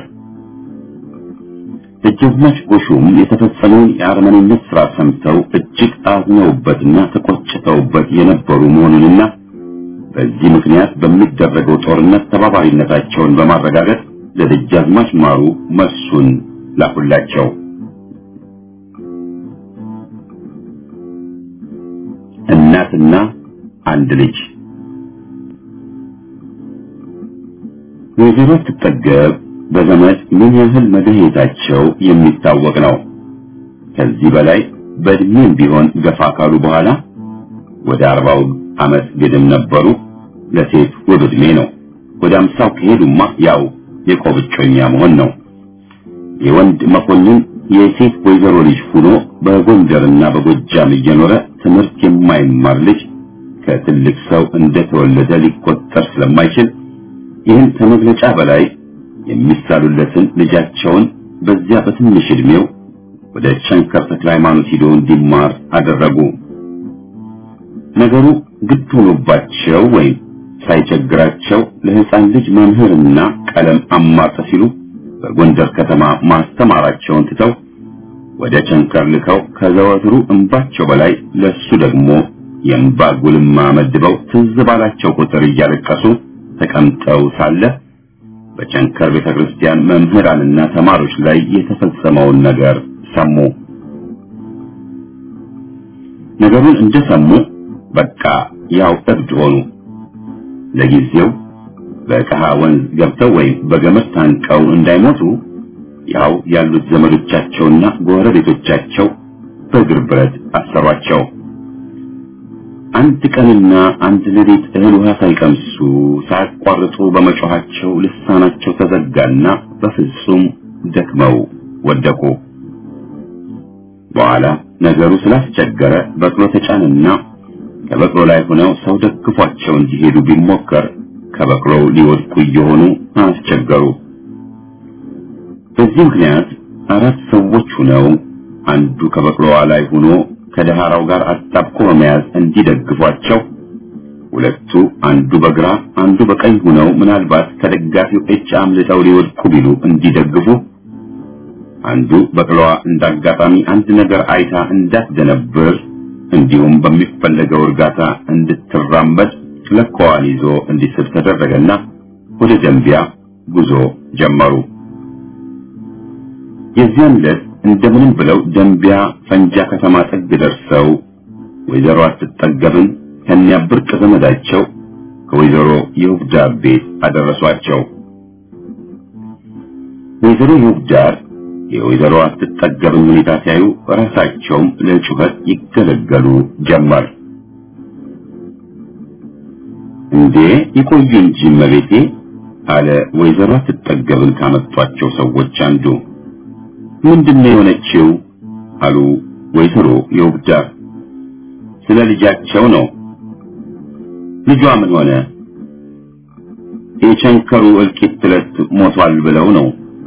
ደጃዝማች ጎሹም የተፈጸመውን የአረመኔነት ስራ ሰምተው እጅግ አዝነውበትና ተቆጭተውበት የነበሩ መሆኑንና በዚህ ምክንያት በሚደረገው ጦርነት ተባባሪነታቸውን በማረጋገጥ ለደጃዝማች ማሩ መልሱን ላኩላቸው። እናትና አንድ ልጅ ወይዘሮ ስትጠገብ በዘመድ ምን ያህል መድኃኒታቸው የሚታወቅ ነው። ከዚህ በላይ በእድሜም ቢሆን ገፋ ካሉ በኋላ ወደ አርባው ዓመት ግድም ነበሩ። ለሴት ውብ ዕድሜ ነው። ወደ አምሳው ከሄዱማ ያው የቆብጮኛ መሆን ነው። የወንድ መኮንን የሴት ወይዘሮ ልጅ ሆኖ በጎንደርና በጎጃም እየኖረ ትምህርት የማይማር ልጅ ከትልቅ ሰው እንደተወለደ ሊቆጠር ስለማይችል ይህን ከመግለጫ በላይ የሚሳሉለትን ልጃቸውን በዚያ በትንሽ ዕድሜው ወደ ቸንከር ተክለ ሃይማኖት ሂዶ እንዲማር አደረጉ። ነገሩ ግድ ሆኖባቸው ወይም ሳይቸግራቸው ለሕፃን ልጅ መምህርና ቀለም አማጠ ሲሉ በጎንደር ከተማ ማስተማራቸውን ትተው ወደ ቸንከር ልከው ከዘወትሩ እንባቸው በላይ ለሱ ደግሞ የእንባ ጉልማ መድበው ትዝ ባላቸው ቁጥር እያለቀሱ ተቀምጠው ሳለ በቸንከር ቤተ ክርስቲያን መምህራንና ተማሪዎች ላይ የተፈጸመውን ነገር ሰሙ። ነገሩን እንደሰሙ በቃ ያው እብድ ሆኑ። ለጊዜው በቀሃ ወንዝ ገብተው ወይም በገመድ ታንቀው እንዳይሞቱ ያው ያሉት ዘመዶቻቸውና ጎረቤቶቻቸው በእግር ብረት አሰሯቸው። አንድ ቀንና አንድ ሌሊት እህል ውሃ ሳይቀምሱ ሳያቋርጡ በመጮኻቸው ልሳናቸው ተዘጋና በፍጹም ደክመው ወደቁ። በኋላ ነገሩ ስላስቸገረ በቅሎ ተጫንና ከበቅሎ ላይ ሆነው ሰው ደግፏቸው እንዲሄዱ ቢሞከር ከበቅሎው ሊወድቁ እየሆኑ አስቸገሩ። በዚህ ምክንያት አራት ሰዎች ሆነው አንዱ ከበቅሎዋ ላይ ሆኖ ከደሃራው ጋር አጣብቆ በመያዝ እንዲደግፏቸው፣ ሁለቱ አንዱ በግራ አንዱ በቀኝ ሆነው ምናልባት ከደጋፊው እጅ አምልጠው ሊወድቁ ቢሉ እንዲደግፉ፣ አንዱ በቅሎዋ እንዳጋጣሚ አንድ ነገር አይታ እንዳትደነብር እንዲሁም በሚፈለገው እርጋታ እንድትራመድ ለኮዋን ይዞ እንዲስብ ተደረገና ወደ ደንቢያ ጉዞ ጀመሩ። የዚያን ዕለት እንደምንም ብለው ደንቢያ ፈንጃ ከተማ ጥግ ደርሰው ወይዘሮ አትጠገብን ከኒያ ብርቅ ዘመዳቸው ከወይዘሮ የውብዳር ቤት አደረሷቸው። ወይዘሮ የውብዳር የወይዘሮ አትጠገብን ሁኔታ ሲያዩ ራሳቸውም ለጩኸት ይገለገሉ ጀመር። እንዴ ይቆዩ እንጂ መቤቴ አለ ወይዘሮ አትጠገብን ካመጧቸው ሰዎች አንዱ። ምንድነው የሆነችው? አሉ ወይዘሮ የውብዳር። ስለ ልጃቸው ነው። ልጇ ምን ሆነ? የቸንከሩ እልቂት ዕለት ሞቷል ብለው ነው።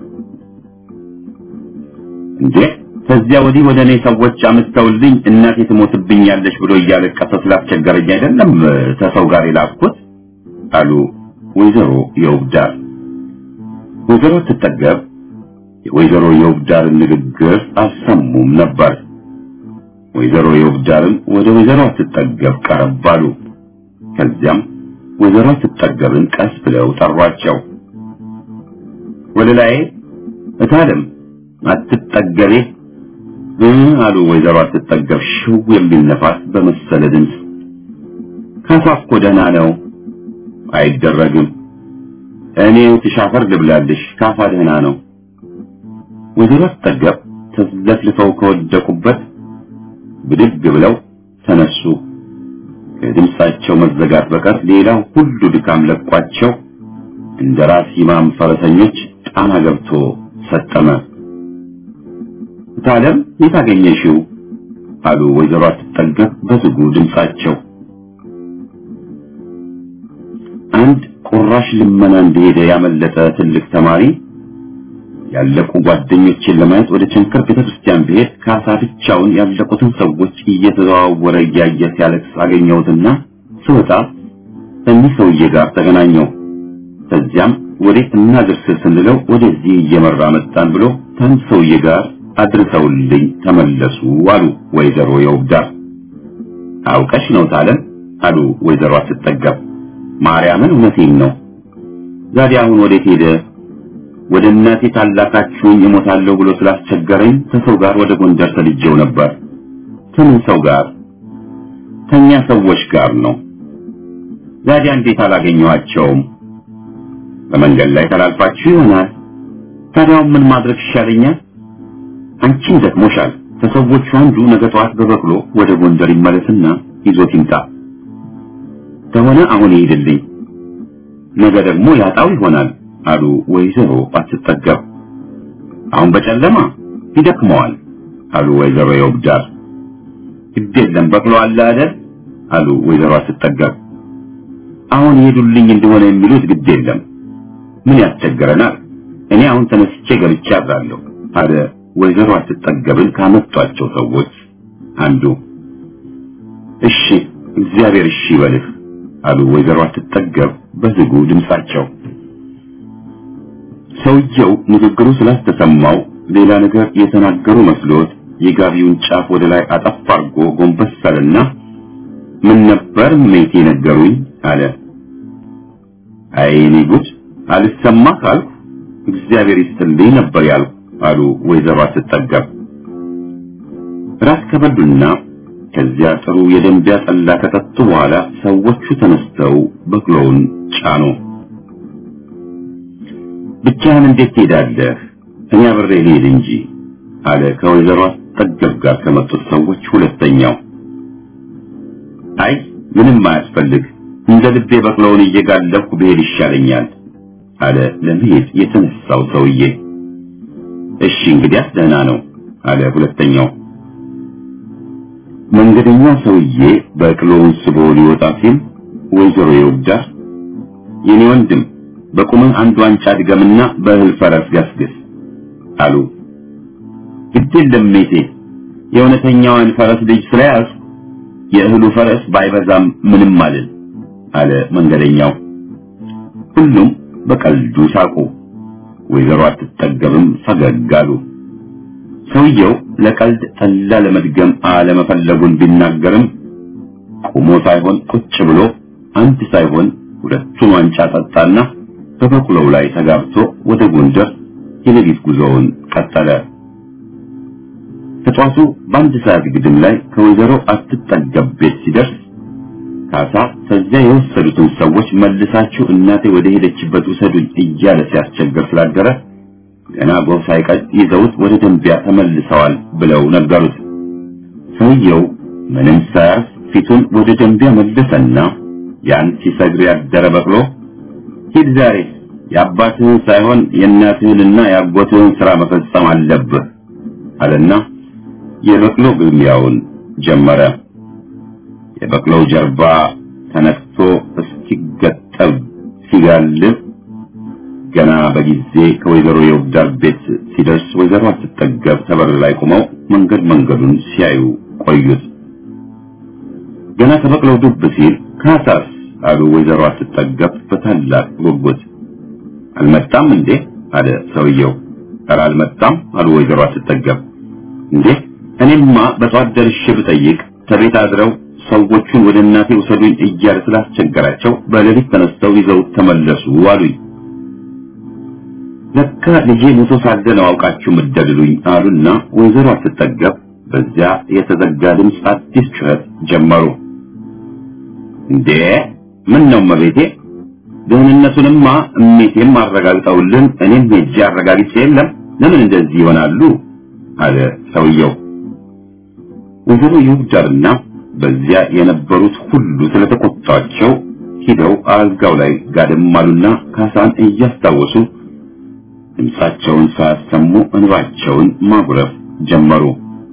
እንዴ ከዚያ ወዲህ ወደ እኔ ሰዎች አምስተውልኝ እናቴ ትሞትብኛለች ብሎ እያለቀሰ ስላስቸገረኝ አይደለም ከሰው ጋር የላኩት አሉ ወይዘሮ የውብዳር። ወይዘሮ ትጠገብ የወይዘሮ የውብዳርን ንግግር አልሰሙም ነበር። ወይዘሮ የውብዳርም ወደ ወይዘሮ አትጠገብ ቀረብ አሉ። ከዚያም ወይዘሮ አትጠገብን ቀስ ብለው ጠሯቸው። ወደ ላይ እታለም አትጠገቤ አሉ ወይዘሮ አትጠገብ ሽው የሚል ነፋስ በመሰለ ድምፅ። ካሳ እኮ ደህና ነው፣ አይደረግም። እኔ ትሻፈር ልብላልሽ፣ ካሳ ደህና ነው። ወይዘሮ አትጠገብ ተዘፍልፈው ከወደቁበት ብድግ ብለው ተነሱ። ከድምፃቸው መዘጋት በቀር ሌላው ሁሉ ድካም ለቋቸው እንደ ራስ ኢማም ፈረሰኞች ጣና ገብቶ ሰጠመ። ታለም የት አገኘሽው? አሉ ወይዘሮ አትጠገብ በዝጉ ድምፃቸው። አንድ ቁራሽ ልመና እንደሄደ ያመለጠ ትልቅ ተማሪ ያለቁ ጓደኞችን ለማየት ወደ ቸንከር ቤተክርስቲያን ብሄድ ካሳ ብቻውን ያለቁትን ሰዎች እየተዘዋወረ እያየ ሲያለቅስ አገኘሁትና ስወጣ ከእኒህ ሰውዬ ጋር ተገናኘው። ከዚያም ወዴት እናድርስ ስንለው ወደዚህ እየመራ መጣን ብሎ ከአንድ ሰውዬ ጋር አድርሰውልኝ ተመለሱ አሉ ወይዘሮ የውብዳር። አውቀሽ ነው ታለም አሉ ወይዘሮ አትጠገብ። ማርያምን እውነቴን ነው። ዛሬ አሁን ወዴት ሄደ? ወደ እናቴ ታላካችሁኝ እሞታለሁ ብሎ ስላስቸገረኝ ከሰው ጋር ወደ ጎንደር ተልጄው ነበር። ከምን ሰው ጋር? ከኛ ሰዎች ጋር ነው። ዛሬ እንዴት አላገኘኋቸውም? በመንገድ ላይ ተላልፋችሁ ይሆናል። ታዲያው ምን ማድረግ ይሻለኛል? አንቺም ደክሞሻል። ከሰዎቹ አንዱ ነገ ጠዋት በበቅሎ ወደ ጎንደር ይመለስና ይዞት ይምጣ። ከሆነ አሁን ይሄድልኝ፣ ነገ ደግሞ ያጣው ይሆናል አሉ ወይዘሮ አትጠገብ። አሁን በጨለማ ይደክመዋል አሉ ወይዘሮ የውብዳር። ግድ የለም በቅሎ አለ አይደል አሉ ወይዘሮ አትጠገብ። አሁን ይሄዱልኝ እንደሆነ የሚሉት ግድ የለም ምን ያስቸግረናል? እኔ አሁን ተነስቼ ገብቼ አድራለሁ አለ ወይዘሮ አትጠገብን ካመጧቸው ሰዎች አንዱ። እሺ እግዚአብሔር እሺ ይበልህ አሉ ወይዘሮ አትጠገብ በዝጉ ድምጻቸው። ሰውየው ንግግሩ ስላስተሰማው ሌላ ነገር የተናገሩ መስሎት የጋቢውን ጫፍ ወደ ላይ አጠፍ አድርጎ ጎንበስ አለና ምን ነበር ሜቴ ነገሩኝ አለ። አይ እኔ ጉድ አልሰማ ካልኩ እግዚአብሔር ይስጥልኝ ነበር ያልኩ አሉ ወይዘሮ አትጠገብ። ራስ ከበዱና ከዚያ ጥሩ የደንቢያ ጠላ ከጠጡ በኋላ ሰዎቹ ተነስተው በቅሎውን ጫኑ። ብቻህን እንዴት ትሄዳለህ? እኔ አብሬ ልሄድ እንጂ አለ ከወይዘሮ አትጠገብ ጋር ከመጡት ሰዎች ሁለተኛው። አይ ምንም አያስፈልግ፣ እንደ ልቤ በቅሎውን እየጋለብኩ ብሄድ ይሻለኛል አለ ለመሄድ የተነሳው ሰውዬ። እሺ እንግዲያስ ደህና ነው አለ ሁለተኛው። መንገደኛ ሰውዬ በቅሎውን ስቦ ሊወጣ ሲል ወይዘሮ ይወዳር የኔ ወንድም በቁምህ አንድ ዋንጫ ድገምና በእህል ፈረስ ገስግስ አሉ። ግድ የለም ሜቴ የእውነተኛዋን ፈረስ ልጅ ስለያዝ የእህሉ ፈረስ ባይበዛም ምንም አልል አለ መንገደኛው። ሁሉም በቀልዱ ሳቁ። ወይዘሮ አትጠገብም ፈገግ አሉ። ሰውየው ለቀልድ ጠላ ለመድገም አለመፈለጉን ቢናገርም ቆሞ ሳይሆን ቁጭ ብሎ አንድ ሳይሆን ሁለቱን ዋንጫ ጠጣና በበቅሎው ላይ ተጋብቶ ወደ ጎንደር የሌሊት ጉዞውን ቀጠለ። ከጧቱ በአንድ ሰዓት ግድም ላይ ከወይዘሮ አትጠገብ ቤት ሲደርስ ካሳ ከዚያ የወሰዱትን ሰዎች መልሳችሁ እናቴ ወደ ሄደችበት ውሰዱኝ እያለ ሲያስቸግር ስላደረ ገና ጎህ ሳይቀድ ይዘውት ወደ ደንቢያ ተመልሰዋል ብለው ነገሩት። ሰውየው ምንም ሳያርፍ ፊቱን ወደ ደንቢያ መለሰና ያን ሲሰግር ያደረ በቅሎ ሂድ ዛሬ የአባትህን ሳይሆን የእናትህንና የአጎትህን ሥራ መፈጸም አለብህ አለና የበቅሎ ግልሚያውን ጀመረ። የበቅሎው ጀርባ ተነክቶ እስኪገጠብ ሲጋልብ ገና በጊዜ ከወይዘሮ የውብዳር ቤት ሲደርስ ወይዘሮ አትጠገብ ተበር ላይ ቆመው መንገድ መንገዱን ሲያዩ ቆዩት። ገና ከበቅሎው ዱብ ሲል ካሳስ አሉ ወይዘሮ አትጠገብ በታላቅ ጉጉት። አልመጣም እንዴ አለ ሰውየው። ኧረ አልመጣም አሉ ወይዘሮ አትጠገብ። እንዴ እኔማ በጠዋት ደርሼ ብጠይቅ ከቤት አድረው ሰዎቹን ወደ እናቴ ውሰዱኝ እያለ ስላስቸገራቸው በሌሊት ተነስተው ይዘው ተመለሱ አሉኝ። ለካ ልጄ ሞቶ ሳለ ነው አውቃችሁ ምደልሉኝ አሉና ወይዘሮ አትጠገብ በዚያ የተዘጋ ድምፅ አዲስ ጩኸት ጀመሩ። እንዴ ምን ነው መቤቴ ደህንነቱንማ እሜቴም አረጋግጠውልን እኔም ሄጄ አረጋግጬ የለም ለምን እንደዚህ ይሆናሉ አለ ሰውየው። ወይዘሮ ይሁዳርና በዚያ የነበሩት ሁሉ ስለተቆጣቸው ሂደው አልጋው ላይ ጋደም አሉና ካሳን እያስታወሱ ድምፃቸውን ሳያሰሙ እንባቸውን ማጉረፍ ጀመሩ።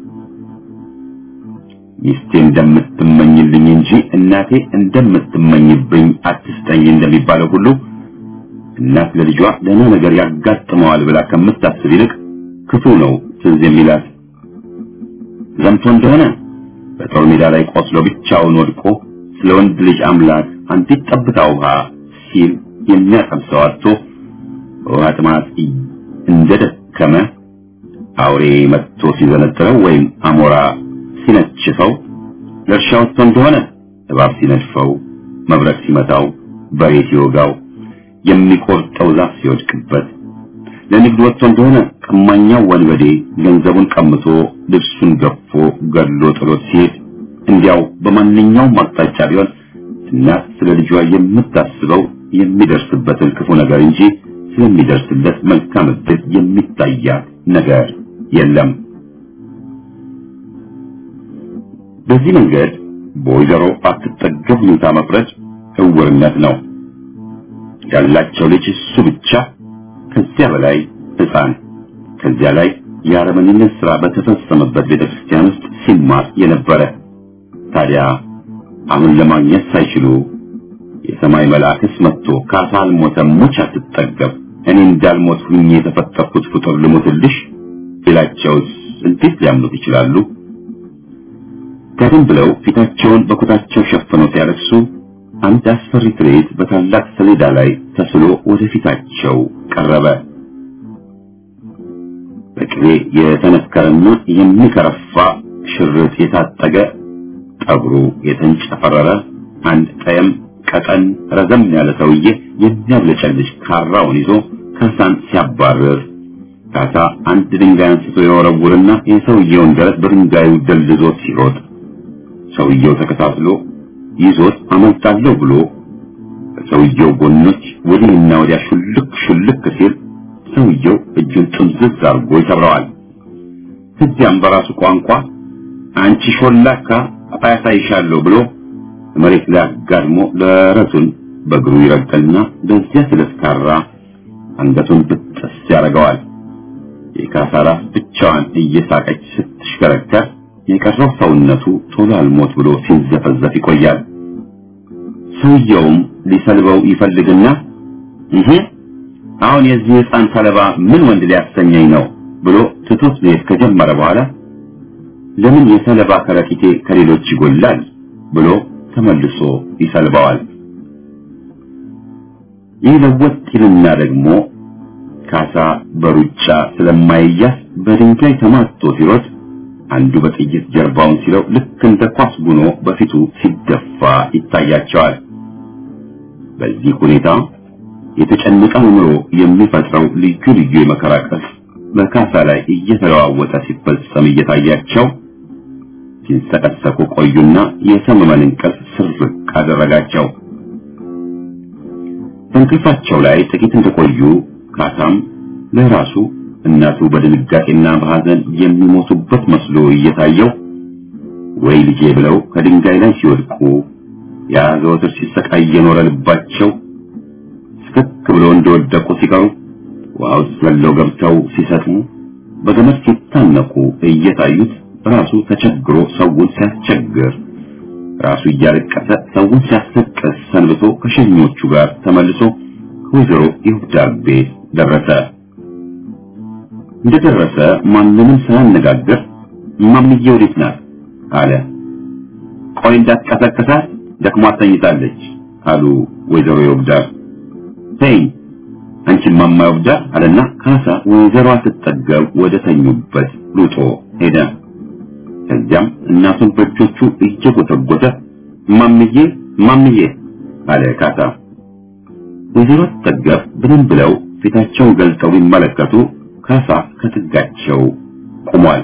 ሚስቴ እንደምትመኝልኝ እንጂ እናቴ እንደምትመኝብኝ አትስጠኝ እንደሚባለው ሁሉ እናት ለልጇ ደህና ነገር ያጋጥመዋል ብላ ከምታስብ ይልቅ ክፉ ነው ትዝ የሚላት። ዘምቶ እንደሆነ በጦር ሜዳ ላይ ቆስሎ ብቻውን ወድቆ ስለ ወንድ ልጅ አምላክ አንዲት ጠብታ ውሃ ሲል የሚያቀምሰው አጥቶ በውሃ ጥማት እንደደከመ አውሬ መጥቶ ሲዘነጥረው ወይም አሞራ ሲነችፈው ለእርሻ ወጥቶ እንደሆነ እባብ ሲነድፈው፣ መብረቅ ሲመታው፣ በሬ ሲወጋው፣ የሚቆርጠው ዛፍ ሲወድቅበት፣ ለንግድ ወጥቶ እንደሆነ ቀማኛው ወንበዴ ገንዘቡን ቀምቶ ልብሱን ገፎ ገድሎ ጥሎት ሲሄድ፣ እንዲያው በማንኛውም አቅጣጫ ቢሆን እናት ስለ ልጇ የምታስበው የሚደርስበትን ክፉ ነገር እንጂ ስለሚደርስለት መልካም ዕድል የሚታያት ነገር የለም። በዚህ መንገድ በወይዘሮ አትጠገብ ሁኔታ መፍረድ እውርነት ነው። ያላቸው ልጅ እሱ ብቻ፣ ከዚያ በላይ ሕፃን፣ ከዚያ ላይ የአረመኔነት ሥራ በተፈጸመበት ቤተክርስቲያን ውስጥ ሲማር የነበረ ታዲያ አሁን ለማግኘት ሳይችሉ የሰማይ መልአክስ መጥቶ ካሳ አልሞተም፣ ሙች አትጠገብ፣ እኔ እንዳልሞት ሁኜ የተፈጠርኩት ፍጡር ልሞትልሽ ሌላቸውስ እንዴት ሊያምኑት ይችላሉ? ቀደም ብለው ፊታቸውን በኩታቸው ሸፍነው ሲያለቅሱ አንድ አስፈሪ ትርኢት በታላቅ ሰሌዳ ላይ ተስሎ ወደፊታቸው ቀረበ። በቅቤ የተነከረና የሚከረፋ ሽርጥ የታጠገ ጠጉሩ የተንጨፈረረ አንድ ጠየም ቀጠን ረዘም ያለ ሰውዬ የሚያብለጨልጭ ካራውን ይዞ ካሳን ሲያባርር ካሳ አንድ ድንጋይ አንስቶ የወረውርና የሰውየውን ደረት በድንጋዩ ደልዞት ሲሮጥ ሰውየው ተከታትሎ ይዞት አመልጣለሁ ብሎ ከሰውየው ጎኖች ወዲህና ወዲያ ሹልክ ሹልክ ሲል ሰውየው እጁን ጥምዝዝ አድርጎ ይሰብረዋል። ከዚያም በራሱ ቋንቋ አንቺ ሾላካ አሳይሻለሁ ብሎ መሬት ላይ አጋድሞ ደረቱን በእግሩ ይረግጥና በዚያ ስለስካራ አንገቱን ብጥስ ያደርገዋል። የካሳ ራስ ብቻዋን እየሳቀች ስትሽከረከር የቀረው ሰውነቱ ቶሎ አልሞት ብሎ ሲንዘፈዘፍ ይቆያል። ሰውየውም ሊሰልበው ይፈልግና ይሄ አሁን የዚህ ሕፃን ሰለባ ምን ወንድ ሊያሰኘኝ ነው ብሎ ትቶት መሄድ ከጀመረ በኋላ ለምን የሰለባ ከረጢቴ ከሌሎች ይጎላል ብሎ ተመልሶ ይሰልበዋል። ይህ ለወጥ ይልና ደግሞ ካሳ በሩጫ ስለማይያዝ በድንጋይ ተማቶ ሲሮጥ አንዱ በጥይት ጀርባውን ሲለው ልክ እንደ ኳስ ጉኖ በፊቱ ሲደፋ ይታያቸዋል። በዚህ ሁኔታ የተጨነቀ አእምሮ የሚፈጥረው ልዩ ልዩ የመከራ ቅርጽ በካሳ ላይ እየተለዋወጠ ሲፈጸም እየታያቸው ሲንሰቀሰቁ ቆዩና የሰመመን እንቅልፍ ስርቅ አደረጋቸው። በእንቅልፋቸው ላይ ጥቂት እንደቆዩ ካሳም ለራሱ እናቱ በድንጋጤና በሐዘን የሚሞቱበት መስሎ እየታየው ወይ ልጄ ብለው ከድንጋይ ላይ ሲወድቁ ያ ዘወትር ሲሰቃይ የኖረ ልባቸው ስክክ ብሎ እንደወደቁ ሲቀሩ ውሃ ውስጥ ዘለው ገብተው ሲሰጥሙ በገመድ ሲታነቁ እየታዩት ራሱ ተቸግሮ ሰውን ሲያስቸግር ራሱ እያለቀሰ ሰውን ሲያስለቅስ ሰንብቶ ከሸኞቹ ጋር ተመልሶ ከወይዘሮ ይሁዳር ቤት ደረሰ። እንደደረሰ ማንንም ሳያነጋግር እማምዬ ወዴት ናት አለ። ቆይ እንዳትቀሰቅሳት ደክሟት ተኝታለች አሉ ወይዘሮ ይሁዳር። ተይ አንቺ እማማ ይሁዳር አለና ካሳ ወይዘሮዋ ስትጠገብ ወደ ተኙበት ሩጦ ሄደ። ከዚያም እናቱን በእጆቹ እየጎተጎተ እማምዬ እማምዬ አለ ካሳ። ወይዘሮ ስትጠገብ ብንም ብለው ፊታቸውን ገልጠው ቢመለከቱ ካሳ ከጥጋቸው ቆሟል።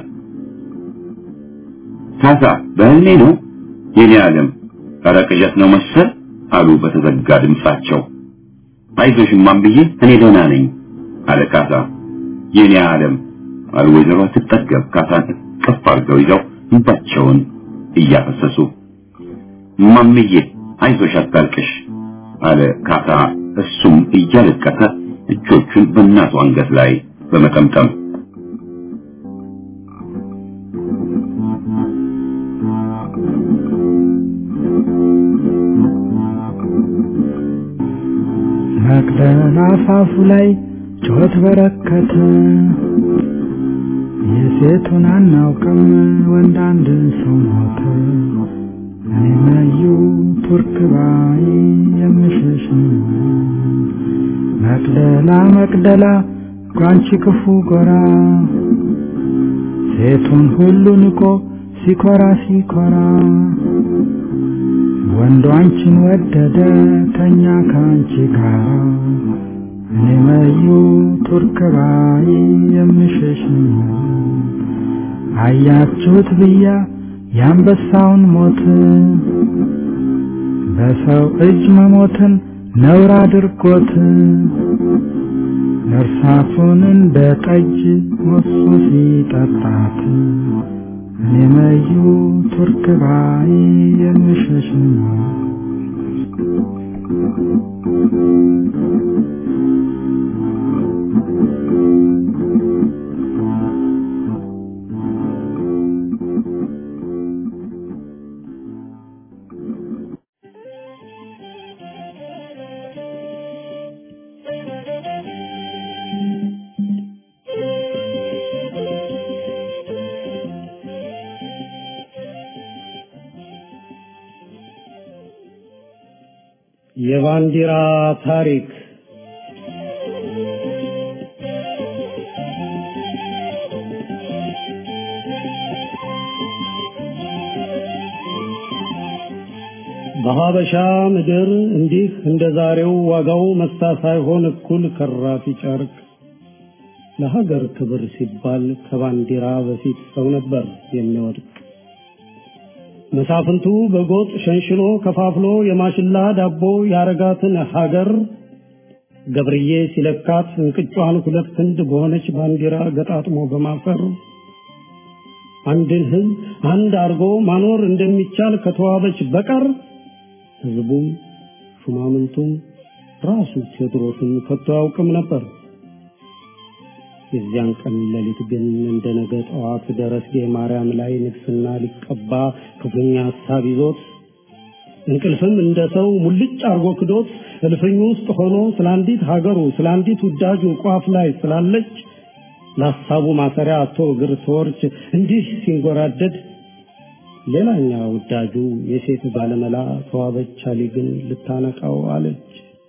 ካሳ በህልሜ ነው የኔ ዓለም ኧረ ቅዠት ነው መሰል አሉ በተዘጋ ድምጻቸው። አይዞሽ እማምዬ እኔ ደህና ነኝ አለ ካሳ። የኔ ዓለም አሉ ወይዘሮ ስትጠገብ ካሳን እቅፍ አድርገው ይዘው እንባቸውን እያፈሰሱ እማምዬ አይዞሽ አታልቅሽ አለ ካሳ እሱም እያለቀሰ እጆቹን በእናቱ አንገት ላይ በመጠምጠም መቅደላ አፋፉ ላይ ጩኸት በረከተ። የሴቱን አናውቅም ወንድ አንድ ሰው ሞተ። እኔ መዩ ቱርክ ባይ የምሸሽ መቅደላ መቅደላ ጓንቺ ክፉ ጎራ ሴቱን ሁሉ ንቆ ሲኮራ ሲኮራ ወንዱ አንቺን ወደደ ተኛ ከአንቺ ጋር እኔ መዩ ቱርክ ባይ የምሸሽ አያችሁት ብያ የአንበሳውን ሞት በሰው እጅ መሞትን ነውር አድርጎት እርሳሱን እንደ ጠጅ ሞሱ ሲጠጣት እኔ መዩ ቱርክ ባይ የምሸሽ የባንዲራ ታሪክ በሀበሻ ምድር እንዲህ እንደ ዛሬው ዋጋው መሳ ሳይሆን እኩል ከራፊ ጨርቅ ለሀገር ክብር ሲባል ከባንዲራ በፊት ሰው ነበር የሚወድቅ። መሳፍንቱ በጎጥ ሸንሽሎ ከፋፍሎ የማሽላ ዳቦ ያረጋትን ሀገር ገብርዬ ሲለካት እንቅጯን ሁለት ክንድ በሆነች ባንዲራ ገጣጥሞ በማፈር አንድን ሕዝብ አንድ አርጎ ማኖር እንደሚቻል ከተዋበች በቀር ሕዝቡም ሹማምንቱም ራሱ ቴዎድሮስም ከቶ አያውቅም ነበር። የዚያን ቀን ሌሊት ግን እንደ ነገ ጠዋት ደረስጌ ማርያም ላይ ንግስና ሊቀባ ክፉኛ ሀሳብ ይዞት እንቅልፍም እንደ ሰው ሙልጭ አርጎ ክዶት እልፍኙ ውስጥ ሆኖ ስለ አንዲት ሀገሩ ስለ አንዲት ውዳጁ ቋፍ ላይ ስላለች ለሀሳቡ ማሰሪያ አቶ እግር ተወርች እንዲህ ሲንጎራደድ ሌላኛ ውዳጁ የሴት ባለመላ ተዋበች አሊ ግን ልታነቃው አለች።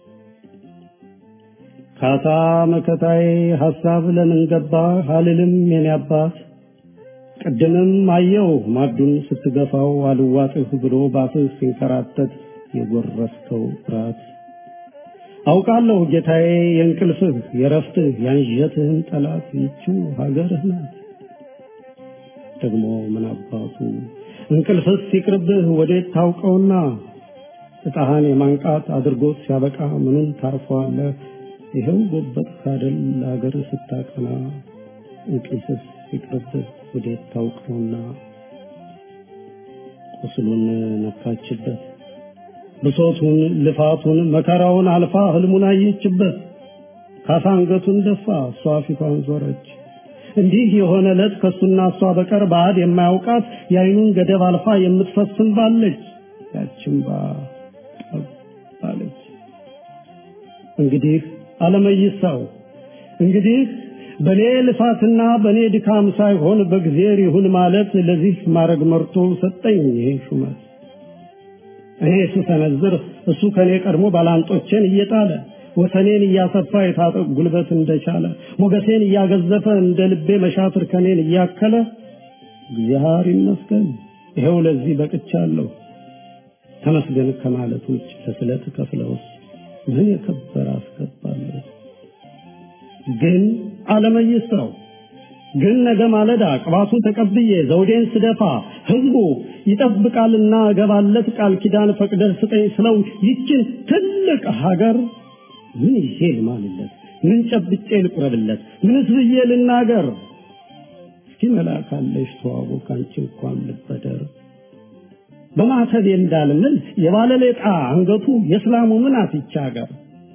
ካሳ መከታዬ ሐሳብ ለምን ገባ አልልም የኔ አባት ቅድምም አየው ማዱን ስትገፋው አልዋጥህ ብሎ ባፍህ ሲንከራተት የጎረስከው ፍርሃት አውቃለሁ ጌታዬ የእንቅልፍህ የረፍትህ ያንዠትህን ጠላት ይችው ሀገርህ ናት። ደግሞ ምን አባቱ እንቅልፍስ ሲቅርብህ ወዴት ታውቀውና እጣህን የማንቃት አድርጎት ሲያበቃ ምኑን ታርፈዋለህ? ይኸው ጎበጥ ካደል ለሀገር ስታቀና እንቅልፍስ ሲቅርብህ ወዴት ታውቀውና ቁስሉን ነካችበት ብሶቱን ልፋቱን መከራውን አልፋ ህልሙን አየችበት። ካሳ አንገቱን ደፋ፣ እሷ ፊቷን ዞረች። እንዲህ የሆነ ዕለት ከሱና እሷ በቀር ባዕድ የማያውቃት የአይኑን ገደብ አልፋ የምትፈስም ባለች ያችን ባ ባለች እንግዲህ አለመይሳው እንግዲህ በኔ ልፋትና በኔ ድካም ሳይሆን በእግዚአብሔር ይሁን ማለት ለዚህ ማድረግ መርቶ ሰጠኝ ይሄ ሹመት። እኔ ስሰነዝር እሱ ከኔ ቀድሞ ባላንጦቼን እየጣለ ወሰኔን እያሰፋ የታጠቅ ጉልበት እንደቻለ ሞገሴን እያገዘፈ እንደ ልቤ መሻትር ከኔን እያከለ እግዚአብሔር ይመስገን ይኸው ለዚህ በቅቻለሁ። ተመስገን ከማለት ውጭ ለስለት ከፍለውስ ምን የከበረ አስገባለሁ። ግን አለመይስራው ግን ነገ ማለዳ ቅባቱን ተቀብዬ ዘውዴን ስደፋ ህዝቡ ይጠብቃልና እገባለት ቃል ኪዳን ፈቅደህ ስጠኝ ስለው ይችን ትልቅ ሀገር ምን ይዤ ልማልለት? ምን ጨብጬ ልቁረብለት? ምንስ ብዬ ልናገር? እስኪ መላካለሽ ተዋቡ ካንቺ እንኳን ልበደር በማተብ እንዳልምል የባለሌጣ አንገቱ የእስላሙ ምን አትቻ ሀገር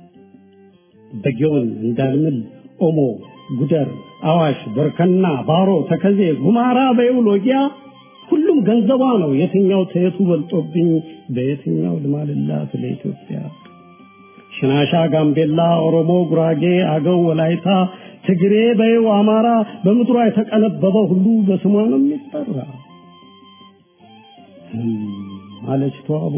በጊዮን እንዳልምል ኦሞ፣ ጉደር፣ አዋሽ፣ ቦርከና፣ ባሮ፣ ተከዜ፣ ጉማራ በይው ሎጊያ ሁሉም ገንዘቧ ነው። የትኛው ተየቱ በልጦብኝ በየትኛው ልማልላት ለኢትዮጵያ? ሽናሻ፣ ጋምቤላ፣ ኦሮሞ፣ ጉራጌ፣ አገው፣ ወላይታ፣ ትግሬ በይው አማራ በምድሯ የተቀነበበ ሁሉ በስሟ ነው የሚጠራ። አለች ተዋቡ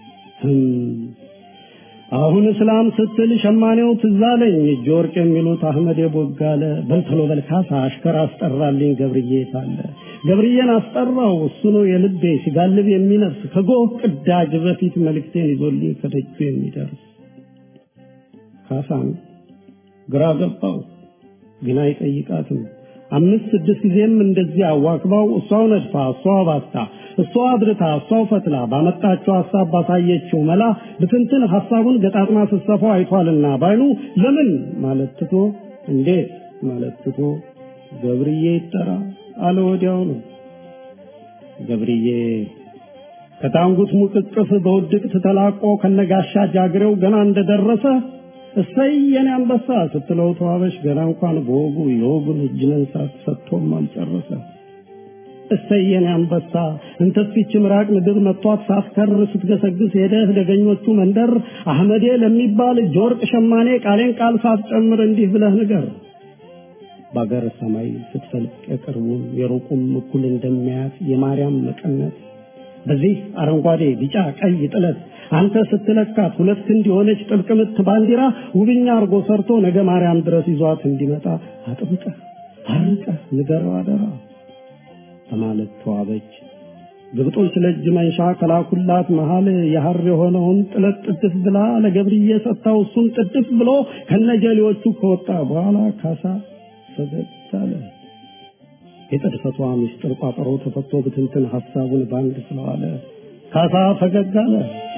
አሁን እስላም ስትል ሸማኔው ትዝ አለኝ እጅ ወርቅ የሚሉት አህመድ የቦጋለ በልተሎ በልካሳ አሽከር አስጠራልኝ ገብርዬ ሳለ ገብርዬን አስጠራው እሱ ነው የልቤ ሲጋልብ የሚነፍስ ከጎህ ቅዳጅ በፊት መልእክቴን ይዞልኝ ከደጁ የሚደርስ ካሳን ግራ ገባው ግን አይጠይቃትም አምስት ስድስት ጊዜም እንደዚህ አዋክባው እሷው ነድፋ እሷው ባስታ እሷው አብርታ እሷው ፈትላ ባመጣችው ሀሳብ ባሳየችው መላ ብትንትን ሀሳቡን ገጣጥማ ስትሰፋው አይቷልና ባይኑ ለምን ማለት ትቶ እንዴት ማለት ትቶ ገብርዬ ይጠራ አለ ወዲያው ነው ገብርዬ ከታንጉት ሙቅቅፍ በውድቅት ተላቆ ከነጋሻ ጃግሬው ገና እንደደረሰ እሰይ የኔ አንበሳ ስትለው ተዋበሽ ገና እንኳን በወጉ የወጉን እጅ መንሳት ሰጥቶም አልጨረሰ። እሰይ የኔ አንበሳ እንተስፊች ምራቅ ምድር መጥቷት ሳትከር ስትገሰግስ ሄደህ ደገኞቹ መንደር አህመዴ ለሚባል እጅ ወርቅ ሸማኔ ቃሌን ቃል ሳትጨምር እንዲህ ብለህ ንገር። በአገር ሰማይ ስትፈልቅ የቅርቡም የሩቁም እኩል እንደሚያያት የማርያም መቀነት በዚህ አረንጓዴ ቢጫ ቀይ ጥለት አንተ ስትለካት ሁለት ክንድ የሆነች ጥብቅ ምት ባንዲራ ውብኛ አርጎ ሰርቶ ነገ ማርያም ድረስ ይዟት እንዲመጣ አጥብቀህ አርቀህ ንገረው አደራ በማለት ተዋበች። ግብጦች ለእጅ መንሻ ከላኩላት መሃል የሐር የሆነውን ጥለት ጥድፍ ብላ ለገብርዬ ሰጥታው እሱም ጥድፍ ብሎ ከነጀሌዎቹ ከወጣ በኋላ ካሳ ፈገግ አለ። የጥድፈቷ ምስጢር ቋጠሮ ተፈቶ ብትንትን ሐሳቡን ባንድ ስለዋለ ካሳ ፈገግ አለ።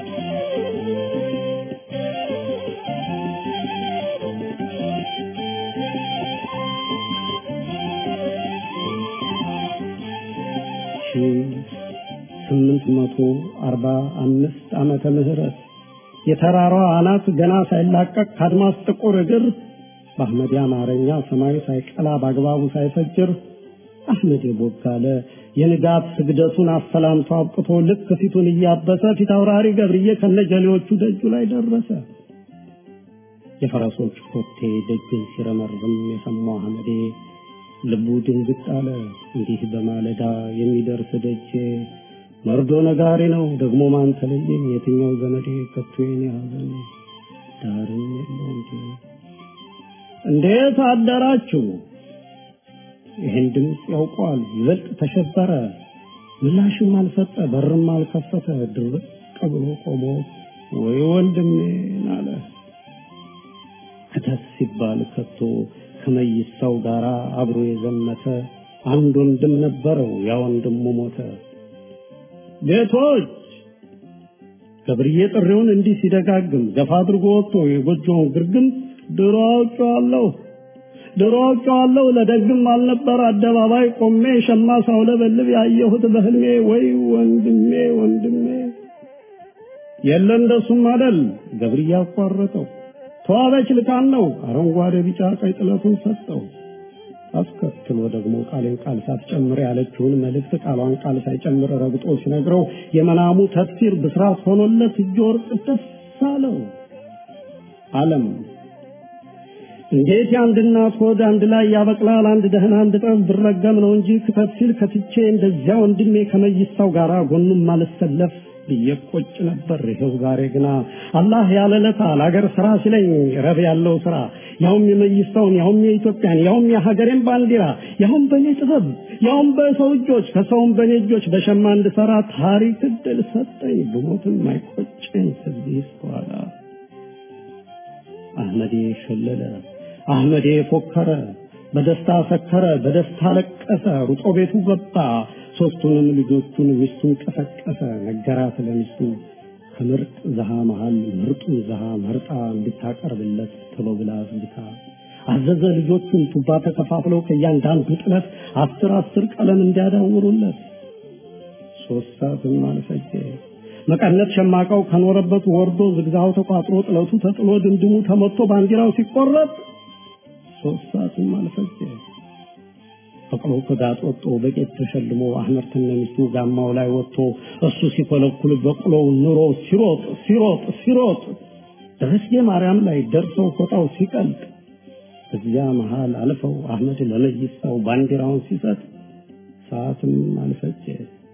ስምንት መቶ አርባ አምስት ዓመተ ምህረት የተራራዋ አናት ገና ሳይላቀቅ ከአድማስ ጥቁር እግር በአህመድ አማርኛ ሰማይ ሳይቀላ በአግባቡ ሳይፈጅር አህመድ የቦጋለ የንጋት ስግደቱን አሰላምቶ አብቅቶ ልክ ፊቱን እያበሰ ፊት አውራሪ ገብርዬ ከነጀሌዎቹ ደጁ ላይ ደረሰ። የፈረሶች ኮቴ ደጅን ሲረመርም የሰማው አህመዴ ልቡ ድንግጥ አለ። እንዲህ በማለዳ የሚደርስ ደጄ መርዶ ነጋሪ ነው ደግሞ ማን ተለየኝ? የትኛው ዘመዴ ከቶ የኔ ሐዘን ዳርም የለው እንጂ እንዴት አደራችሁ? ይህን ድምፅ ያውቀዋል። ይበልጥ ተሸበረ። ምላሽም አልሰጠ፣ በርም አልከፈተ። ድርቅ ብሎ ቆሞ ወይ ወንድሜን አለ። ክተት ሲባል ከቶ ከመይሳው ጋር አብሮ የዘመተ አንድ ወንድም ነበረው። ያ ወንድሙ ሞተ። ቤቶች ገብርዬ ጥሪውን እንዲህ ሲደጋግም ገፋ አድርጎ ወጥቶ የጎጆውን ግርግም ድሮ አውቄዋለሁ ድሮ አውቄዋለሁ ለደግም አልነበር አደባባይ ቆሜ ሸማ ሳውለበልብ ያየሁት በህልሜ ወይ ወንድሜ ወንድሜ የለ እንደሱም አደል ገብርዬ አቋረጠው ተዋበች ልካን ነው አረንጓዴ ቢጫ ቀይ ጥለቱን ሰጠው አስከትሎ ደግሞ ቃሌን ቃል ሳትጨምር ያለችውን መልእክት ቃሏን ቃል ሳይጨምር ረግጦ ሲነግረው የመናሙ ተፍሲር ብስራት ሆኖለት እጅ ወርቅ ደስ አለው አለም እንዴት የአንድ እናት ሆድ አንድ ላይ ያበቅላል አንድ ደህና አንድ ጠብ ብረገም ነው እንጂ ክተት ሲል ከትቼ እንደዚያ ወንድሜ ከመይሳው ጋር ጎኑም ማልሰለፍ ብየቆጭ ነበር። ይኸው ዛሬ ግና አላህ ያለለታ ለአገር ስራ ሲለኝ ረብ ያለው ስራ ያውም የመይሳውን ያውም የኢትዮጵያን ያውም የሀገሬን ባንዲራ ያውም በእኔ ጥበብ ያውም በሰው እጆች ከሰውም በእኔ እጆች በሸማ እንድሰራ ታሪክ እድል ሰጠኝ። ብሞትም አይቆጨኝ ከዚህ በኋላ አህመዴ ሸለለ፣ አህመዴ ፎከረ፣ በደስታ ሰከረ፣ በደስታ ለቀሰ፣ ሩጦ ቤቱ ገባ። ሶስቱንም ልጆቹን ሚስቱን ቀሰቀሰ፣ ነገራት ለሚስቱ ከምርጥ ዘሃ መሃል ምርጡን ዘሃ መርጣ እንድታቀርብለት ቶሎ ብላ አዝግታ አዘዘ። ልጆቹን ቱባ ተከፋፍለው ከእያንዳንዱ ጥለት አስር አስር ቀለም እንዲያዳውሩለት ሶስት ሰዓትም አልፈጀ። መቀነት ሸማቃው ከኖረበት ወርዶ ዝግዛው ተቋጥሮ ጥለቱ ተጥሎ ድምድሙ ተመቶ ባንዲራው ሲቆረጥ ሶስት ሰዓትም አልፈጀ። በቅሎ ከጋጥ ወጥቶ በቄት ተሸልሞ አህመድ ከነሚስቱ ጋማው ላይ ወጥቶ እሱ ሲኮለኩል በቅሎው ኑሮ ሲሮጥ ሲሮጥ ሲሮጥ ደረስጌ ማርያም ላይ ደርሰው ፎጣው ሲቀልጥ እዚያ መሃል አልፈው አህመድ ለመይሳው ባንዲራውን ሲሰጥ ሰዓትም አልፈጀ።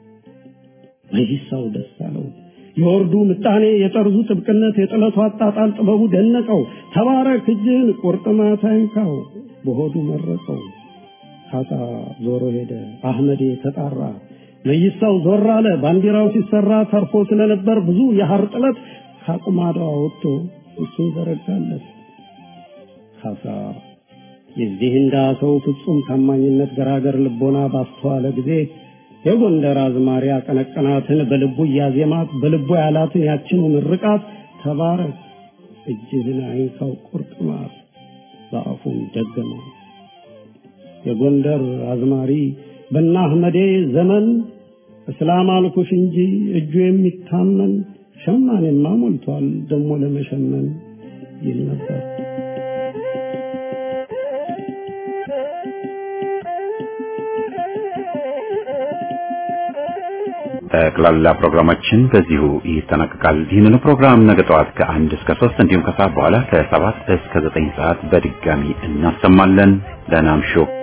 መይሳው ደስ አለው። የወርዱ ምጣኔ፣ የጠርዙ ጥብቅነት፣ የጥለቱ አጣጣል ጥበቡ ደነቀው። ተባረክ እጅህን ቁርጥማት አይንካው በሆዱ መረቀው። ካሳ ዞሮ ሄደ። አህመዴ ተጣራ። መይሳው ዞር አለ። ባንዲራው ሲሰራ ተርፎ ስለነበር ብዙ የሐር ጥለት ካቁማዳው ወጥቶ እሱን ዘረጋለት። ካሳ የዚህ እንዳ ሰው ፍጹም ታማኝነት ገራገር ልቦና ባስተዋለ ጊዜ የጎንደር አዝማሪ አቀነቀናትን በልቡ እያዜማት በልቡ ያላትን ያችኑ ምርቃት ተባረክ እጅህን አይንካው ቁርጥማት በአፉም ደገመው። የጎንደር አዝማሪ በና አህመዴ ዘመን እስላም አልኩሽ እንጂ እጁ የሚታመን ሸማኔማ ሞልቷል ደሞ ለመሸመን ይል ነበር። ጠቅላላ ፕሮግራማችን በዚሁ ይጠናቀቃል። ይህንኑ ፕሮግራም ነገ ጠዋት ከአንድ እስከ ሶስት እንዲሁም ከሰዓት በኋላ ከሰባት እስከ ዘጠኝ ሰዓት በድጋሚ እናሰማለን። ደህና እምሹ።